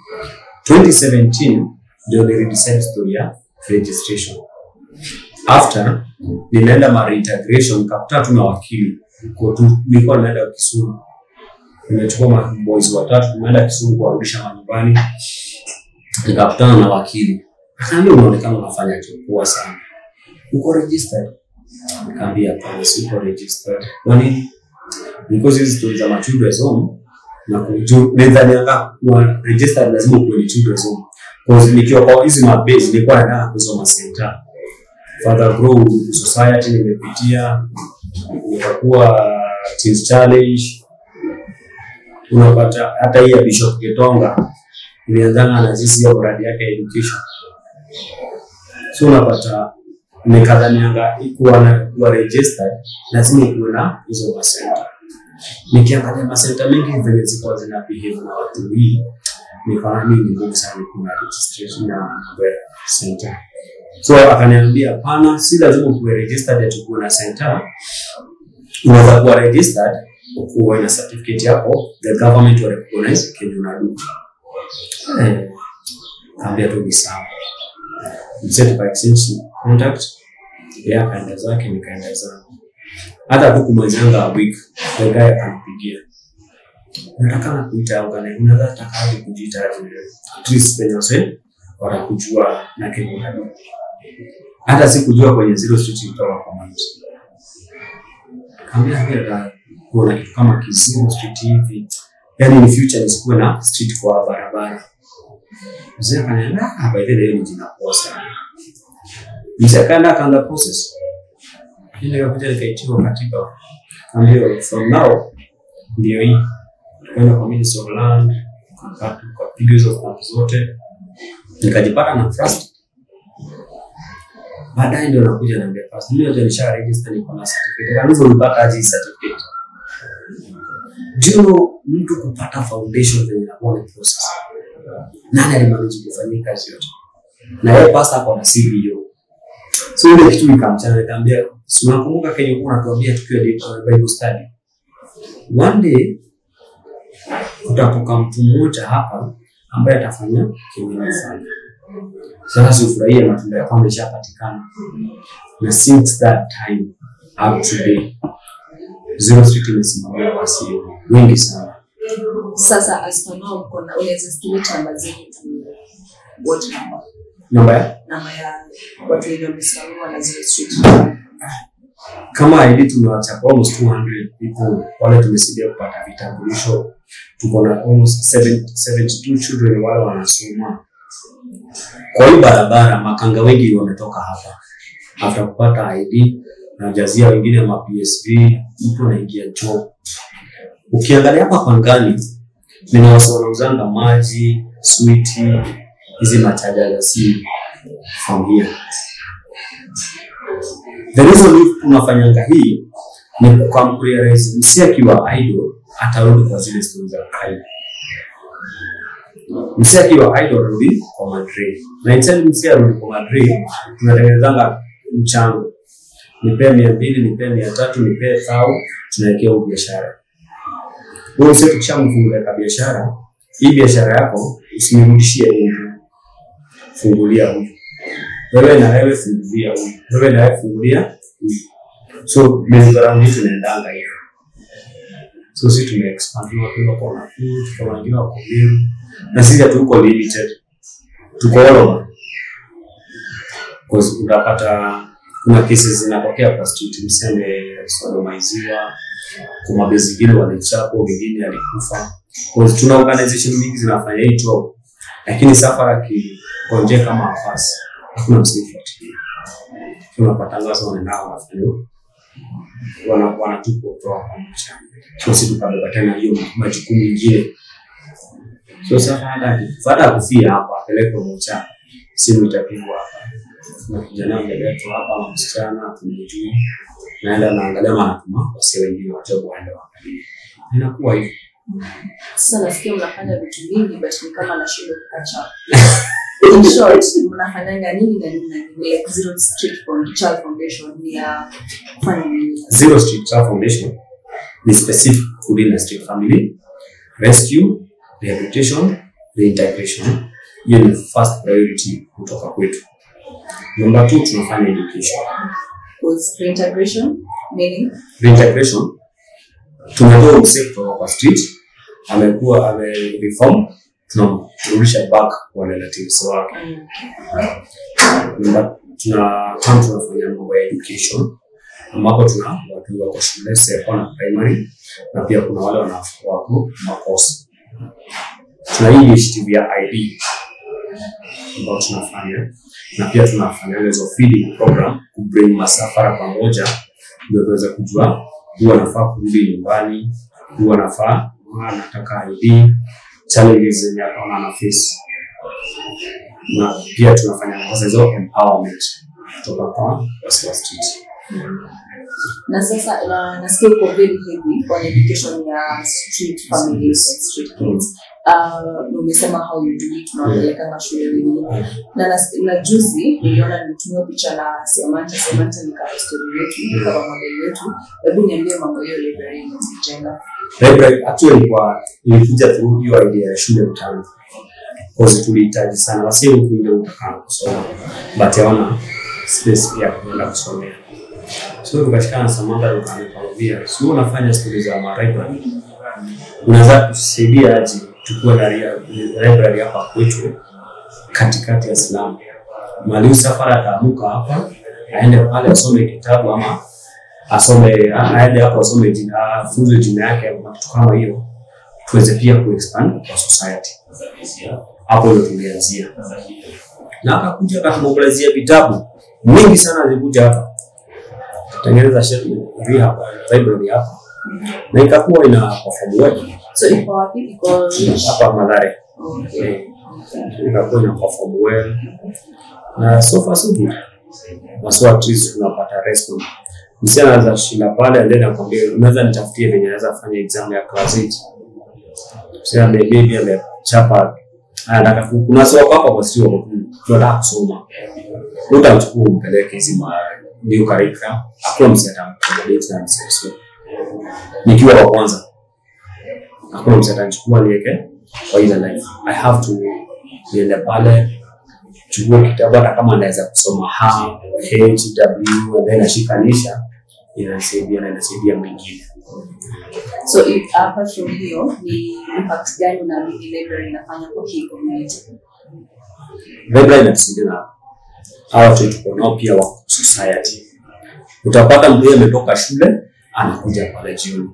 2017 ndio nilidesign story ya registration after ninaenda ma reintegration nikakutana tu na wakili Niko tu nilikuwa naenda Kisumu nimechukua ma boys watatu tumeenda Kisumu kuwarudisha manyumbani nikakutana na wakili akaambia unaonekana unafanya kitu poa sana uko registered nikaambia hapana siko registered kwa nini because hizi stori za ma children's home na kuju nidhanianga kuwa registered lazima ukuwe ni children's home cause nikiwa kwa hizi mabase nilikuwa nataka kusoma center further grow society nimepitia nikakuwa teens challenge unapata hata hii ya Bishop Getonga ilianzana na sisi ya mradi yake ya education so unapata nikadhanianga kuwa na kuwa registered lazima kuwe na hizo masenta nikiangalia masenta mengi venye zikuwa zina behave na watu hii nikaona mimi ni ngumu sana kuna registration na mambo ya center so akaniambia hapana si lazima kuwe registered ati kuwe na center unaweza kuwa registered kuwe na certificate yako the government will recognize kenye unadu eh, kaambia tu ni sawa msetu kwa exchange contact yeye akaenda zake nikaenda zangu hata tu kumwezanga a week the guy akanipigia nataka na kuita ugane unaweza taka aje kujiita aje at least penye wase watakujua na kenye unadu hata sikujua kwenye zero street kutoka kwa mtu kaambia hela kuona kitu kama kizero street hivi yani in future nisikuwe na street kwa barabara mzee akaniambia ah by the way ni jina poa sana mzee akaenda akaanza process mimi nikakuja nikaitiwa katiba kaambia from now ndio hii tukaenda kwa ministry of land tukapiga hizo form zote nikajipata na trust baadaye ndio nakuja naambia first mimi ndio nisha register niko na certificate kanisa ulipata aje hii certificate do you know mtu kupata foundation venye inakuwa ni process nani alimanage kufanyia kazi yote na yeye pasta ako na CBO so ile kitu nikamchana nikamwambia si unakumbuka kenye ulikuwa unatuambia tukiwa di- uh, Bible study one day kutapoka mtu mmoja hapa ambaye atafanya kenye nafanya sasa sifurahie matunda yako ameshapatikana na since that time up to day zero street imesimamia wasi wengi sana sasa as for now mko na unaweza estimate namba zenu tu what number namba ya namba ya watu wenye wamesimamiwa na Zero Street kama ID tumewacha almost 200 people wale tumesaidia kupata vitambulisho tuko na almost 7 72 children wale wanasoma kwa hii barabara makanga wengi wametoka hapa after kupata ID najazia wengine ma PSV mtu anaingia job ukiangalia hapa pangani nina wasi wanauzanga maji switi hizi machaja za simu from here the reason if tunafanyanga hii ni kukamkurealize msi akiwa idol atarudi kwa zile stori za kawaida msi akiwa idol arudi kwa madrid na instead msi arudi kwa madrid tunatengenezanga mchango nipee mia mbili nipee mia tatu nipee thau tunawekea huu biashara huyo msi tukishamfungulia ka biashara hii biashara yako usimrudishie mtu fungulia huyu wewe na wewe fungulia huyu wewe na wewe fungulia huyu so mezaraundi tunaendanga hivyo so si tumeexpandiwa tuko kwa Nakuru tuko wengine wako Meru na sisi hatuko limited tuko all over Cause unapata kuna cases zinatokea kwa street mseme sodomaiziwa kuna mabe zingine walichapwa wengine alikufa Cause tuna organization mingi zinafanya hii job lakini safari akigonjeka kama afasi hakuna msifuatilia tunapata sasa wanaenda wanafanya wana wanatupa kutoka kwa maisha so si tukabeba tena hiyo majukumu mengine so sasa hata baada ya kufia hapa apelekwe mocha simu itapigwa hapa na kijana ameletwa hapa na msichana tumejui naenda naangalia manatuma wasi wengine wajobu waende waangalie inakuwa hivyo sasa nasikia mnafanya vitu vingi but ni kama nashindwa kukacha in short mnafanyanga nini na nini na nini like zero street for child foundation ni ya kufanya nini Zero Street Child Foundation ni specific within the street family rescue, rehabilitation, reintegration. Hiyo ni first priority kutoka kwetu. Number two, tunafanya education. was reintegration meaning Reintegration, tunatoa msee kutoka kwa street, amekuwa ame reform, tunamrudisha back kwa relatives wake. Number- tuna tam tunafanya mambo ya education ambapo tuna watu wako shule seko na primary na pia kuna wale wana- wako makosa. Tuna hii initiative ya ID ambayo tunafanya na pia tunafanya hizo feeding program ku bring masafara pamoja ndio tuweze kujua huwa anafaa kurudi nyumbani, huwa anafaa huwa anataka ID, challenges zenye ataona ana face na pia tunafanya sasa hizo empowerment kutoka kwa wasi wa street. na sasa na, nasikia uko very heavy on education ya street families and street kids uh, na umesema how you do it unawapelekanga shule wengine na, nas- na juzi niliona nimetumia picha na Siamanta Siamanta ni kama story yetu kama model yetu hebu niambie mambo hiyo library imejenga Library actually kwa ilikuja tu hiyo idea ya shule mtaani. Cause tulihitaji sana wasi huku nje utakaa kusoma but hawana space pia kwenda kusomea. So tukashikana na Samantha tukanikwambia, si wewe unafanya stori za ma library. Unaweza kusaidia aje tukue na ria- library hapa kwetu katikati ya Islam. Mwalimu safari ataamuka hapa aende pale asome kitabu ama asome aende hapo asome jina afunzwe jina yake ama kitu kama hiyo, tuweze pia kuexpand kwa society. Hapo ndio tulianzia, na akakuja akatumobilizia vitabu mingi sana zilikuja hapa, tengeneza sheria hapa library hapa, na ikakuwa ina perform well so iko wapi iko hapa Mathare, okay. Eh, ikakuwa ina perform well na so far so good. Maswa at least tunapata response. Msi anaweza shinda pale and then akwambia unaweza nitafutie venye naweza fanya exam ya class 8. Msi ame maybe amechapa anataka ku- kuna sawa hapa kwa sio tunataka kusoma. Utamchukua umpeleke hizi ma new curriculum. Hakuna msi atamcommodate na msi so. Nikiwa wa kwanza. Hakuna msi atachukua niweke kwa ile life. I have to niende pale chukua kitabu hata kama anaweza kusoma ha h w and then ashikanisha inasaidia na inasaidia mwingine so if apart from hiyo ni impact gani unaamini library inafanya kwa hii community Library inatusaidia na hawa watu tuko nao pia wako society utapata mtu yeye ametoka shule anakuja pale jioni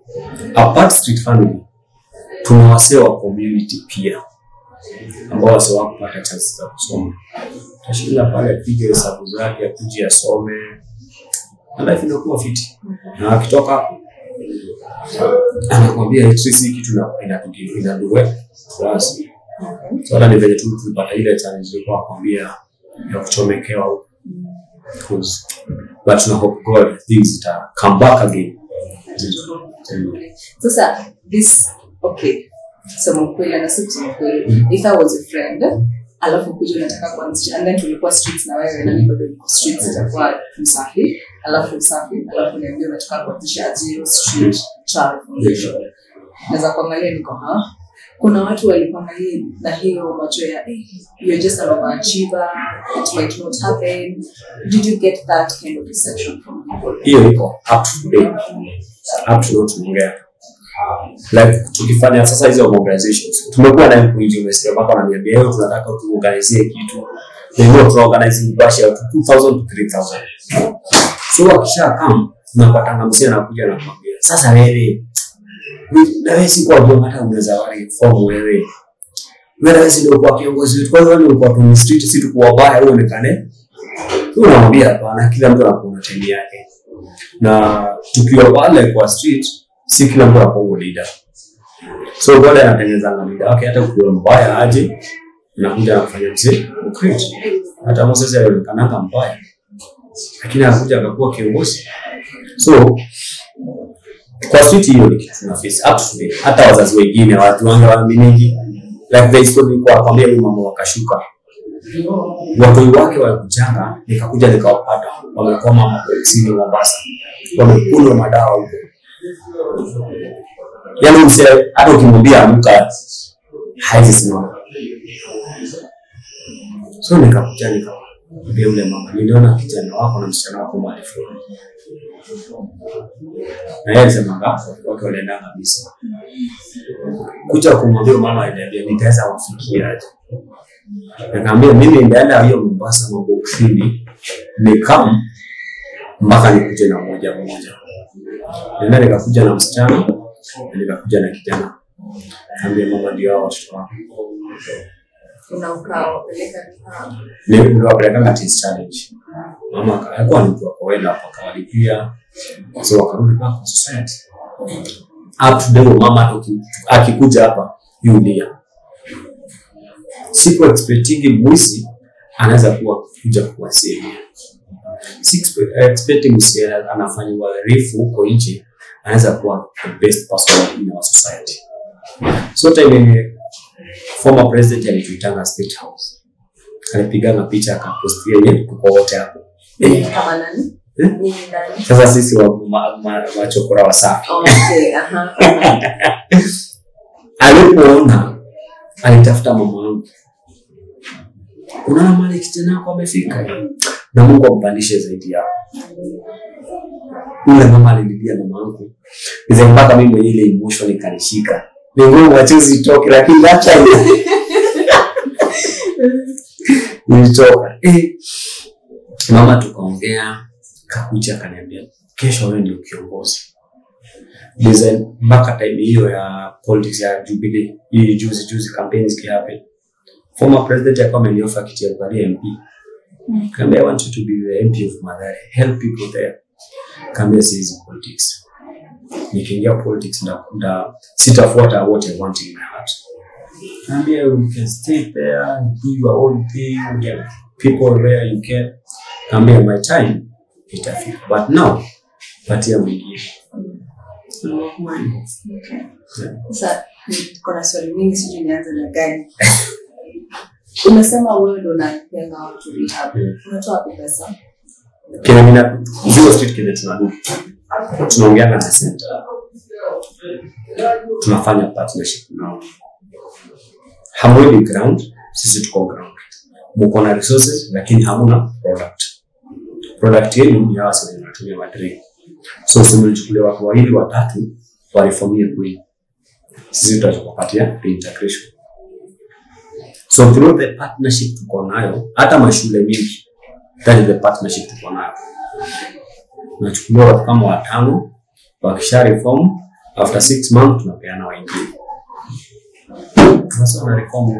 apart street family tuna wasee wa community pia ambao wase wakupata chansi za kusoma tashinda pale apige hesabu zake akuje asome na life inakuwa fiti na akitoka hapo anakwambia electricity kitu ina- inatugi- inadue basi so hata ni venye tu tulipata ile challenge ilikuwa akwambia ya kuchomekewa huko Cause- but tuna hope God things zita come back again sasa this okay sema ukweli na si kusema ukweli if i was a friend alafu kuja unataka kuanzisha and then tulikuwa streets na wewe na mimi bado niko streets itakuwa msafi alafu usafi alafu niambia unataka kuanzisha zero street child foundation naweza kuangalia niko ha kuna watu walikuangalia na hiyo macho ya eh, you're just an overachiever it might not happen did you get that kind of reception from people hiyo iko up to today up to now tunaongea like tukifanya sasa hizo mobilizations tumekuwa na mkuiji umesikia mpaka wananiambia leo tunataka tuorganizie kitu hivyo tunaorganize bashi ya 2000 to 3000 so wakisha come tunapatana msee anakuja na kumwambia sasa wewe na wewe si kwa jua hata unaweza wale form wewe wewe wewe si ndio kwa kiongozi wetu kwa hiyo wewe ulikuwa tu street si tu kwa baya uonekane wewe unamwambia hapana kila mtu anakuwa time yake na tukiwa pale kwa street si kila mtu anakuwa leader so God anatengeneza leader wake hata ukiwa mbaya aje anakuja anafanya mzee ukrit hata Moses alionekananga mbaya lakini anakuja akakuwa kiongozi so kwa street hiyo ni kitu tuna face up to today hata wazazi wengine watu wange waaminiki like the story kwa kwambia huyu mama wakashuka watoi wake walikujanga nikakuja nikawapata wamekoma mapolisi Mombasa wamekunywa madawa huko yaani mse hata ukimwambia amka haizi simama so nikakuja nikamwambia yule mama niliona kijana wako na msichana wako mahali fulani na yeye alisema wake walienda kabisa kuja kumwambia mama aliniambia nitaweza wafikia aje nikaambia mimi ndaenda hiyo Mombasa mambo ofini nikam mpaka nikuje na moja moja nenda nikakuja na msichana na nikakuja na kijana kaambia mama ndio hao watoto wako una ukawapeleka ah, niliwapelekanga Teens challenge mama aka- alikuwa ni mtu wa kawaida hapo akawalipia so wakarudi back kwa society up to date mama hata uki- akikuja hapa yulia siku expectingi mwizi anaweza kuwa kuja kuwasaidia si expe- expecting msi anafanya uhalifu huko nje anaweza kuwa the best person in our society so time yenye former president alituitanga state house alipigana picha akapostia yenye tuko wote hapo Eh, kama nani Eh? Nyinyi ndani sasa sisi wa ma, ma, machokora wasafi okay aha alipoona alitafuta mama wangu unaona mali kijana wako amefika na mungu ampandishe zaidi yao ule mama alililia mama wangu ize mpaka mimi mwenyewe ile emotion ikanishika ni ngumu wachuzi itoke lakini hata ilitoka eh. mama tukaongea kakuja akaniambia kesho wewe ndio kiongozi design mpaka time hiyo ya politics ya Jubilee hii juzi juzi campaign zikihappen former president alikuwa ameniofa kiti ya kuvalia MP kaambia I want you to be the MP of Mathare help people there kaambia siwezi politics nikiingia politics nda, nda sitafuata what I want in my heart kaambia you can stay there do your own thing get people where you can kaambia my time itafika but now patia mwingine sasa kuna swali mingi sijui nianze na gani umesema wewe ndo unapenga watu rehab unatoa wapi pesa kile mina zero street kile tunadu tunaongeana na center tunafanya partnership nao hamweni ground sisi tuko ground mko na resources lakini hamuna product product yenu ni hawa wenye wanatumia madre so simlichukulia watu wawili watatu warifomie kweli sisi tutakupatia reintegration so through the partnership tuko nayo hata mashule mingi that is the partnership tuko nayo tunachukuliwa watu kama watano wakisha reform after six months tunapeana wengine sasa wana reform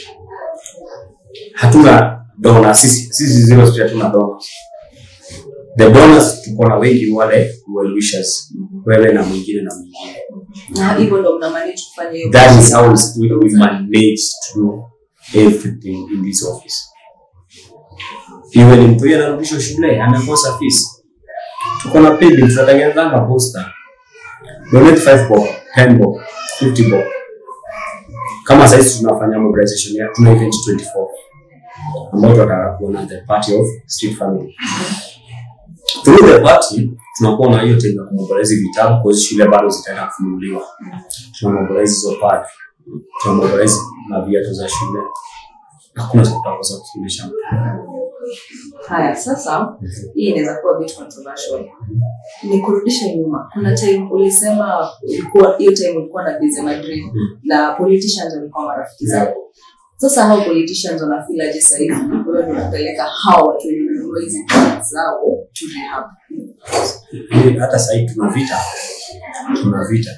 hatuna dona sisi sisi zero street hatuna dona the donors tuko na wengi wale well wishers wewe na mwingine na mwingine na hivyo ndo mna manage kufanya hiyo that is how we, we manage to do everything in this office iwe ni mtu huyo anarudishwa shule amekosa fees tuko na pedi tunatengenezanga poster donate 5 bob 10 bob 50 bob kama saizi tunafanya mobilization ya tuna event 24 ambao tunataka kuona the party of street family through the party tunakuwa na hiyo time ya kumobilize vitabu kwa shule bado zitaenda kufunguliwa tunamobilize hizo pad tunamobilize na viatu za shule hakuna tutakosa kufundisha mtu haya sasa hii inaweza kuwa bit controversial ni kurudisha nyuma kuna time ulisema ulikuwa hiyo time ulikuwa na busy Madrid na politicians walikuwa marafiki zako sasa hao politicians wanafeel aje sasa hivi wewe ndio unapeleka hao watu wenye kununua hizi products zao to rehab Yaani hata sahii tuna vita tuna vita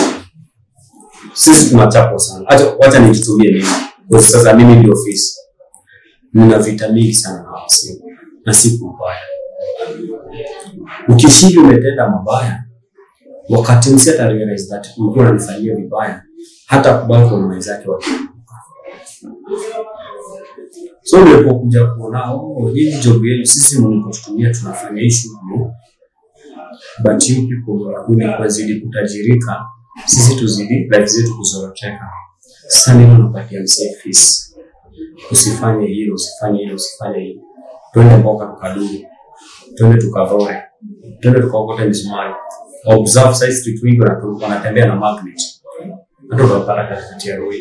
sisi tunachapwa sana Acha- wacha nijitumie mimi kwa sasa mimi ndio ofisi nina vita mingi sana na wasee na si kwa ubaya ukishindi umetenda mabaya wakati msi ata realize that ulikuwa unanifanyia vibaya hata kubali kwa mwenzake wakikumbuka so ulipokuja kuona oh, hii job yenu sisi mlikotutumia tunafanya hii shughuli but you people wanakuja kuzidi kutajirika sisi tuzidi life zetu kuzoroteka sasa nini unapatia msee fees usifanye hilo usifanye hilo usifanye hilo twende mboka tukaduru twende tukavore twende tukaokote misumari observe side street wengi wanatu- wanatembea na magnet hata utapata katikati ya roi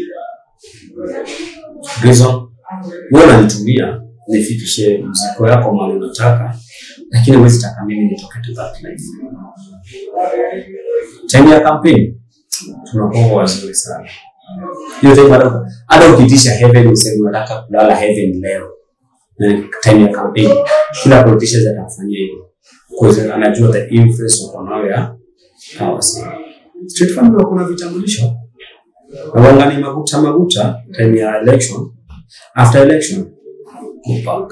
reason wewe unanitumia nifikishe mziko yako mahali unataka lakini huwezi taka mimi nitoke to that life time ya campaign tunakuwa wazuri sana hiyo time hata hata ukitisha heaven useme unataka kulala heaven leo na time ya campaign kila politician atamfanyia hivyo because anajua the influence wako nayo ya hawa sasa street family wako na vitambulisho na wangani maguta maguta time ya election after election go back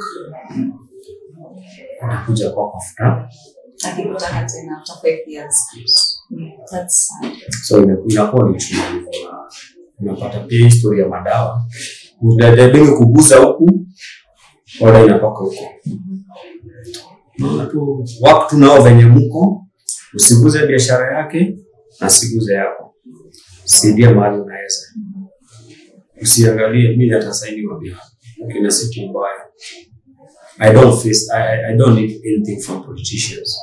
anakuja kwa after akikutaka tena after five years Mm, that's sad. so ina- inakuwa ni chungu unapata pia historia ya madawa udadebenge kuguza huku oda inatoka huko naona tu wako tunao venye mko usiguze biashara yake na siguze yako saidia mahali unaweza usiangalie mi natasainiwa bia kina siku mbaya I don't face I, I, I don't need anything from politicians.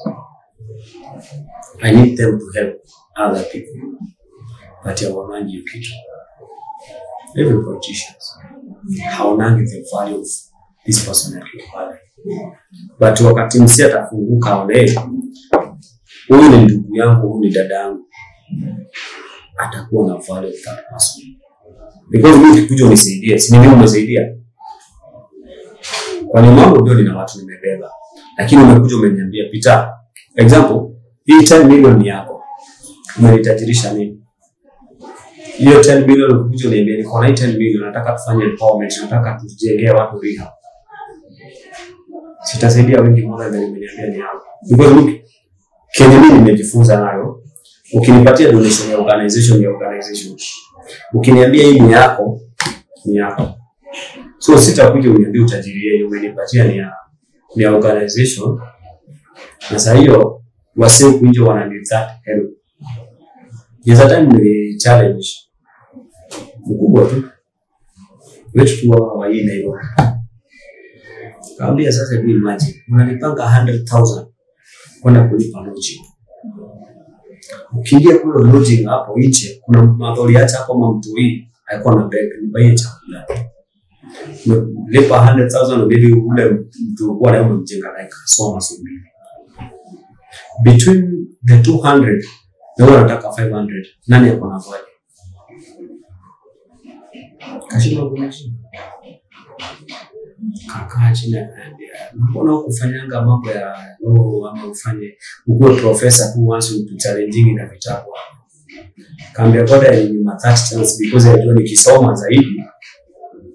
I need them to help other people. But hawaonangi hiyo kitu. Every politicians haonangi the value of this person akiwa pale. But wakati msi atafunguka aone huyu ni ndugu yangu, huyu ni dada yangu, atakuwa na value of that person. Because mimi ukikuja unisaidie, si ni mimi umesaidia? Kwani mambo ndio nina watu nimebeba, lakini umekuja umeniambia Peter, example hii 10 million ni yako, umenitajirisha mimi. Hiyo 10 million ukikuja uniambia niko na hii 10 million, nataka tufanye empowerment, nataka tujengee watu rehab, sitasaidia wengi more than umeniambia ni yako, because mimi kenye mimi nimejifunza nayo, ukinipatia donation ya organization ya organization, ukiniambia hii ni yako, ni yako so sitakuja uniambie utajiri yenu umenipatia ni ya, ni ya organization na saa hiyo wase huku nje wana need that help There's a time ni challenge mkubwa tu wetu tu wa wa hii Nairobi kaambia sasa hebu imagine unanipanga 100,000 kwenda kulipa lodging ukiingia kule lodging hapo nje kuna madhori acha hapo mamtui alikuwa na beg nibaie chakula lipa 100,000 maybe ule mtu ulikuwa naye umemjenga like soma subiri between the 200 na wewe unataka 500 nani ako na vaje kashindwa kuishi kakaa chini akaambia mbona ukufanyanga mambo ya law ama ufanye ukuwe profesa tu once utuchallenging na vitabu kaambia ngoja ni ma that chance because najua nikisoma zaidi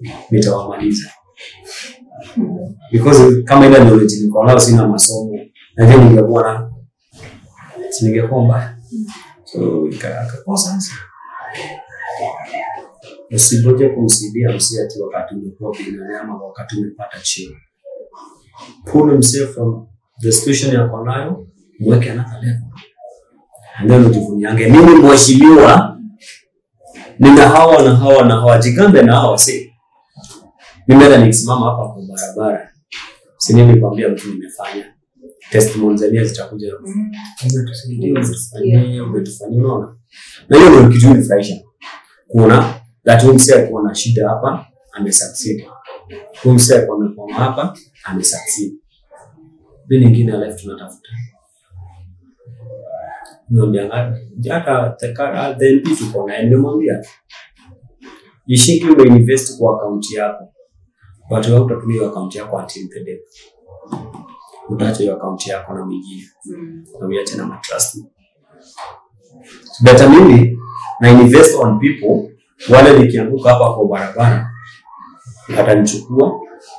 nitawamaliza because kama ile knowledge niko nayo sina masomo najua ningekuwa na si ningekuwa mbaya so ika- akakosa sasa usingoje kumsaidia msee ati wakati umekuwa bilionea ama wakati umepata cheo pull msee from the situation yako nayo mweke another level ndio nijivuniange mimi mheshimiwa nina hawa na hawa na hawa jigambe na hawa si mimi hata nikisimama hapa kwa barabara si nini kwambia mtu nimefanya testimony zenyewe zitakuja umetusaidia umetufanyia umetufanyia unaona na hiyo ndio kitu nifurahisha kuona that huyu msee alikuwa na shida hapa amesucceed huyu msee alikuwa amekwama hapa amesucceed mi nyingine ya life tunatafuta niambianga hata tekara then pia tuko naye nimemwambia ishiki umeinvest kwa akaunti yako watu wao utatumia hiyo akaunti yako until the day utaacha hiyo akaunti yako na mwingine na uiache na matrust better mimi na invest on people wale nikianguka hapa kwa barabara watanichukua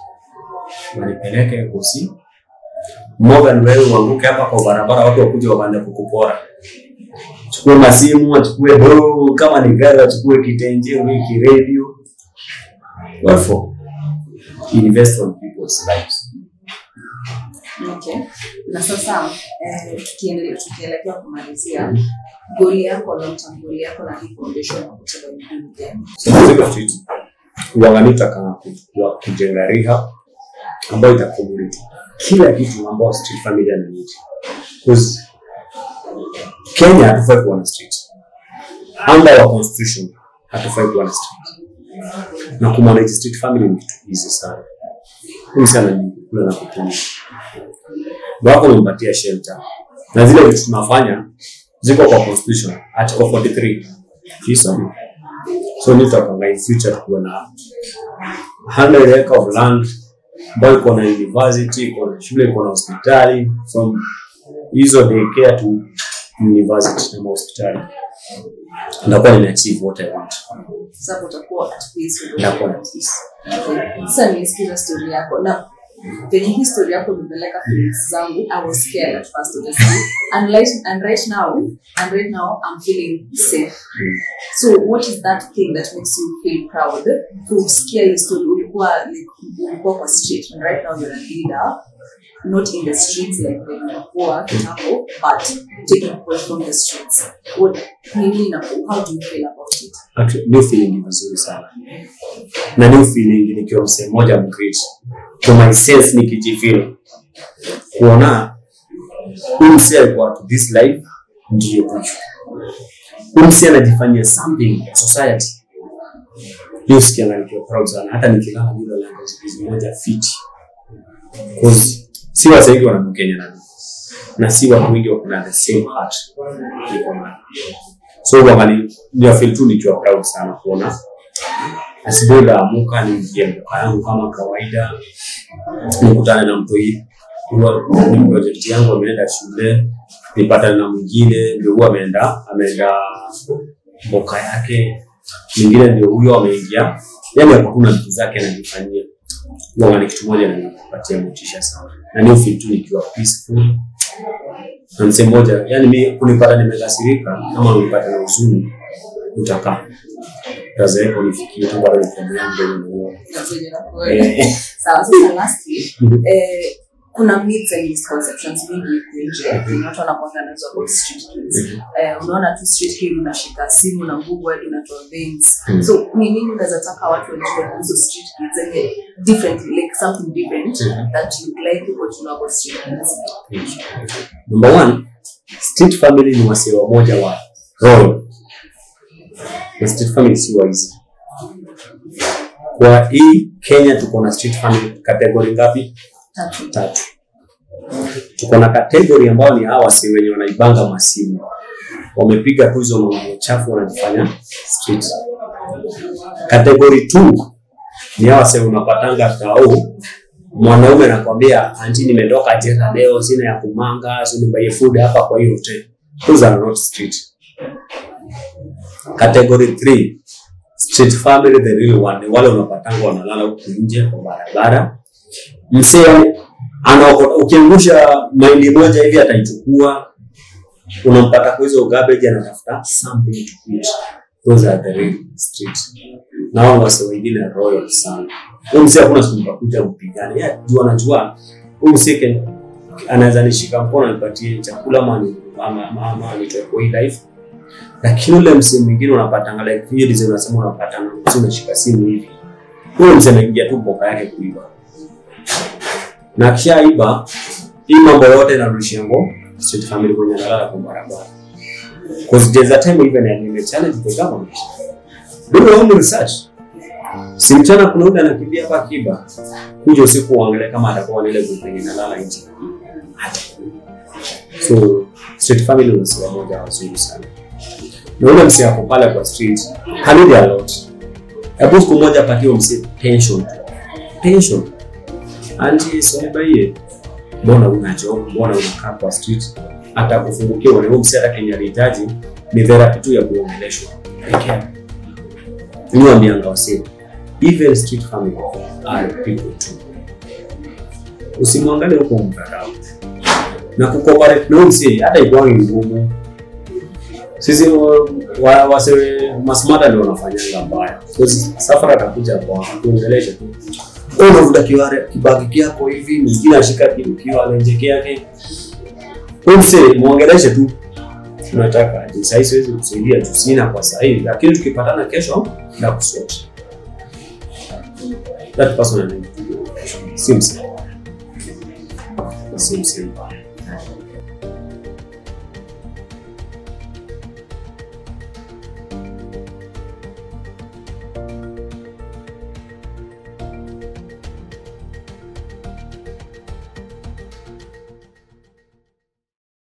wanipeleke kosi more than wewe uanguke hapa kwa barabara watu wakuja waanze kukupora chukue masimu achukue do kama ni gari achukue kitenje wiki radio what for invest on people's lives Okay. Na sasa eh, tukiendelea tukielekea kumalizia goli yako long term goli yako na hii foundation ya kutoka ni gani? So Mzigo Street uangalie utaka ku- kujenga rehab ambayo ita community kila kitu ambayo street family ananid because Kenya hatufai kuwa na street under our constitution hatufai kuwa na street na kumanage street family ni kitu easy sana huyu sana ni kula na kutumia wako umempatia shelter na zile vitu tunafanya ziko kwa constitution article 43 kisoma so nitakanga in future tukuwe na 100 acre of land ambayo iko na university iko na shule iko na hospitali from hizo daycare to university na hospitali ndakuwa nimeachieve what I want Sasa utakuwa at peace with ndakuwa the na peace Okay. Sasa nilisikiza story yako na venye hii story yako imepeleka feelings zangu I was scared at first honestly and right, and right now and right now I'm feeling safe so what is that thing that makes you feel proud kusikia hii story ulikuwa like ulikuwa kwa street and right now you're a leader not in the streets like when ulikuwa kitambo but taking people from the streets what nini na how do you feel about it Actually, new feeling ni vizuri sana na new feeling nikiwa msee mmoja mgreat to my sense nikijifeel kuona huyu msee alikuwa to this life ndiyo huyu huyu msee anajifanyia something for society hiyo sikianga nikiwa proud sana hata nikilala bila langa usingizi moja fiti cause si wase wengi wanamkenya na mimi. na si watu wengi wako na the same heart niko nayo so wangali ndio feel tu nikiwa proud sana kuona asubuhi naamuka niingie mboka yangu kama kawaida nikutane na mtoi huwa ni project yangu ameenda shule nipatane na mwingine ndio huwa ameenda ameenda mboka yake mwingine ndio huyo ameingia yani ako tu na vitu zake anajifanyia huwa ni kitu moja nanipatia motisha sana na ni feel tu nikiwa peaceful na msee mmoja yani mi kunipata nimekasirika ama unipata na huzuni utakaa tazeeko nifikie tu bado nikiamua mbele na That's when you're like, Eh, sawa sasa lastly eh, kuna myths and misconceptions mingi huku nje zenye watu wanakwanga nazo about street kids eh, unaona tu street kid unashika simu na nguvu hadi unatoa veins Mhm. so ni nini unaweza taka watu wajue kuhusu street kids zenye differently like something different Mhm. that you like people to know about street kids number one street family ni wasee wamoja wa royal na street family si waizi kwa hii kenya tuko na street family category ngapi tatu tatu tuko na kategori ambao ni hawa wasi wenye wanaibanga masimu wamepiga tu hizo mambo chafu wanajifanya street kategori t ni hawa wase unapatanga tao mwanaume anakwambia anti nimetoka jela leo sina ya kumanga so nibaie food hapa kwa hiyo hotel those are not street category 3 street family the real one ni wale unapatanga wanalala huku nje kwa barabara msee anaokota ukiangusha maili moja hivi ataichukua unampata kwa hizo garbage anatafuta something to eat those are the real street na hao wase wengine royal sana huyu msee hakuna siku mtakuja mpigane yeye juu anajua huyu msee ken- anaweza nishika mkono nipatie chakula ama ni- ama ama- ama nitoe kwa hii life lakini ule msee mwingine unapatanga like hiyo design unasema unapatanga msee unashika simu hivi huyo msee anaingia tu mboka yake kuiba na akishaiba hii mambo yote inarudishia ngo street family kwenye analala kwa barabara because there's a time even I may challenge the government do your own research si mchana kuna yule anakimbia hapa akiba kuja usiku uangalie kama atakuwa na ile group yenye inalala nje Hata. so street family ni msiwa moja wazuri sana na ule msee ako pale kwa street hanidi a lot hebu siku moja apatie msee pension pension anti sonibaie mbona una job mbona unakaa kwa street hata kufungukia ule huyo msee hata kenye alihitaji ni therapy tu ya kuongeleshwa peke yake niwaambianga wasee even street family are people too usimwangalie huko mdharau na kucooperate na huyo msee hata ikuwangi ngumu sisi wa- wa- wase masmata ndio wanafanyanga mbaya Because safari atakuja kwa kuongelesha tu Wewe unavuta kiware kibagi kyako hivi mwingine ashika kitu kiwale njeke yake huyu msee muongeleshe tu tunataka aje sahii siwezi kusaidia juu sina kwa sahii lakini tukipatana kesho na kusoti that person anaitwa si msee si msee mbaya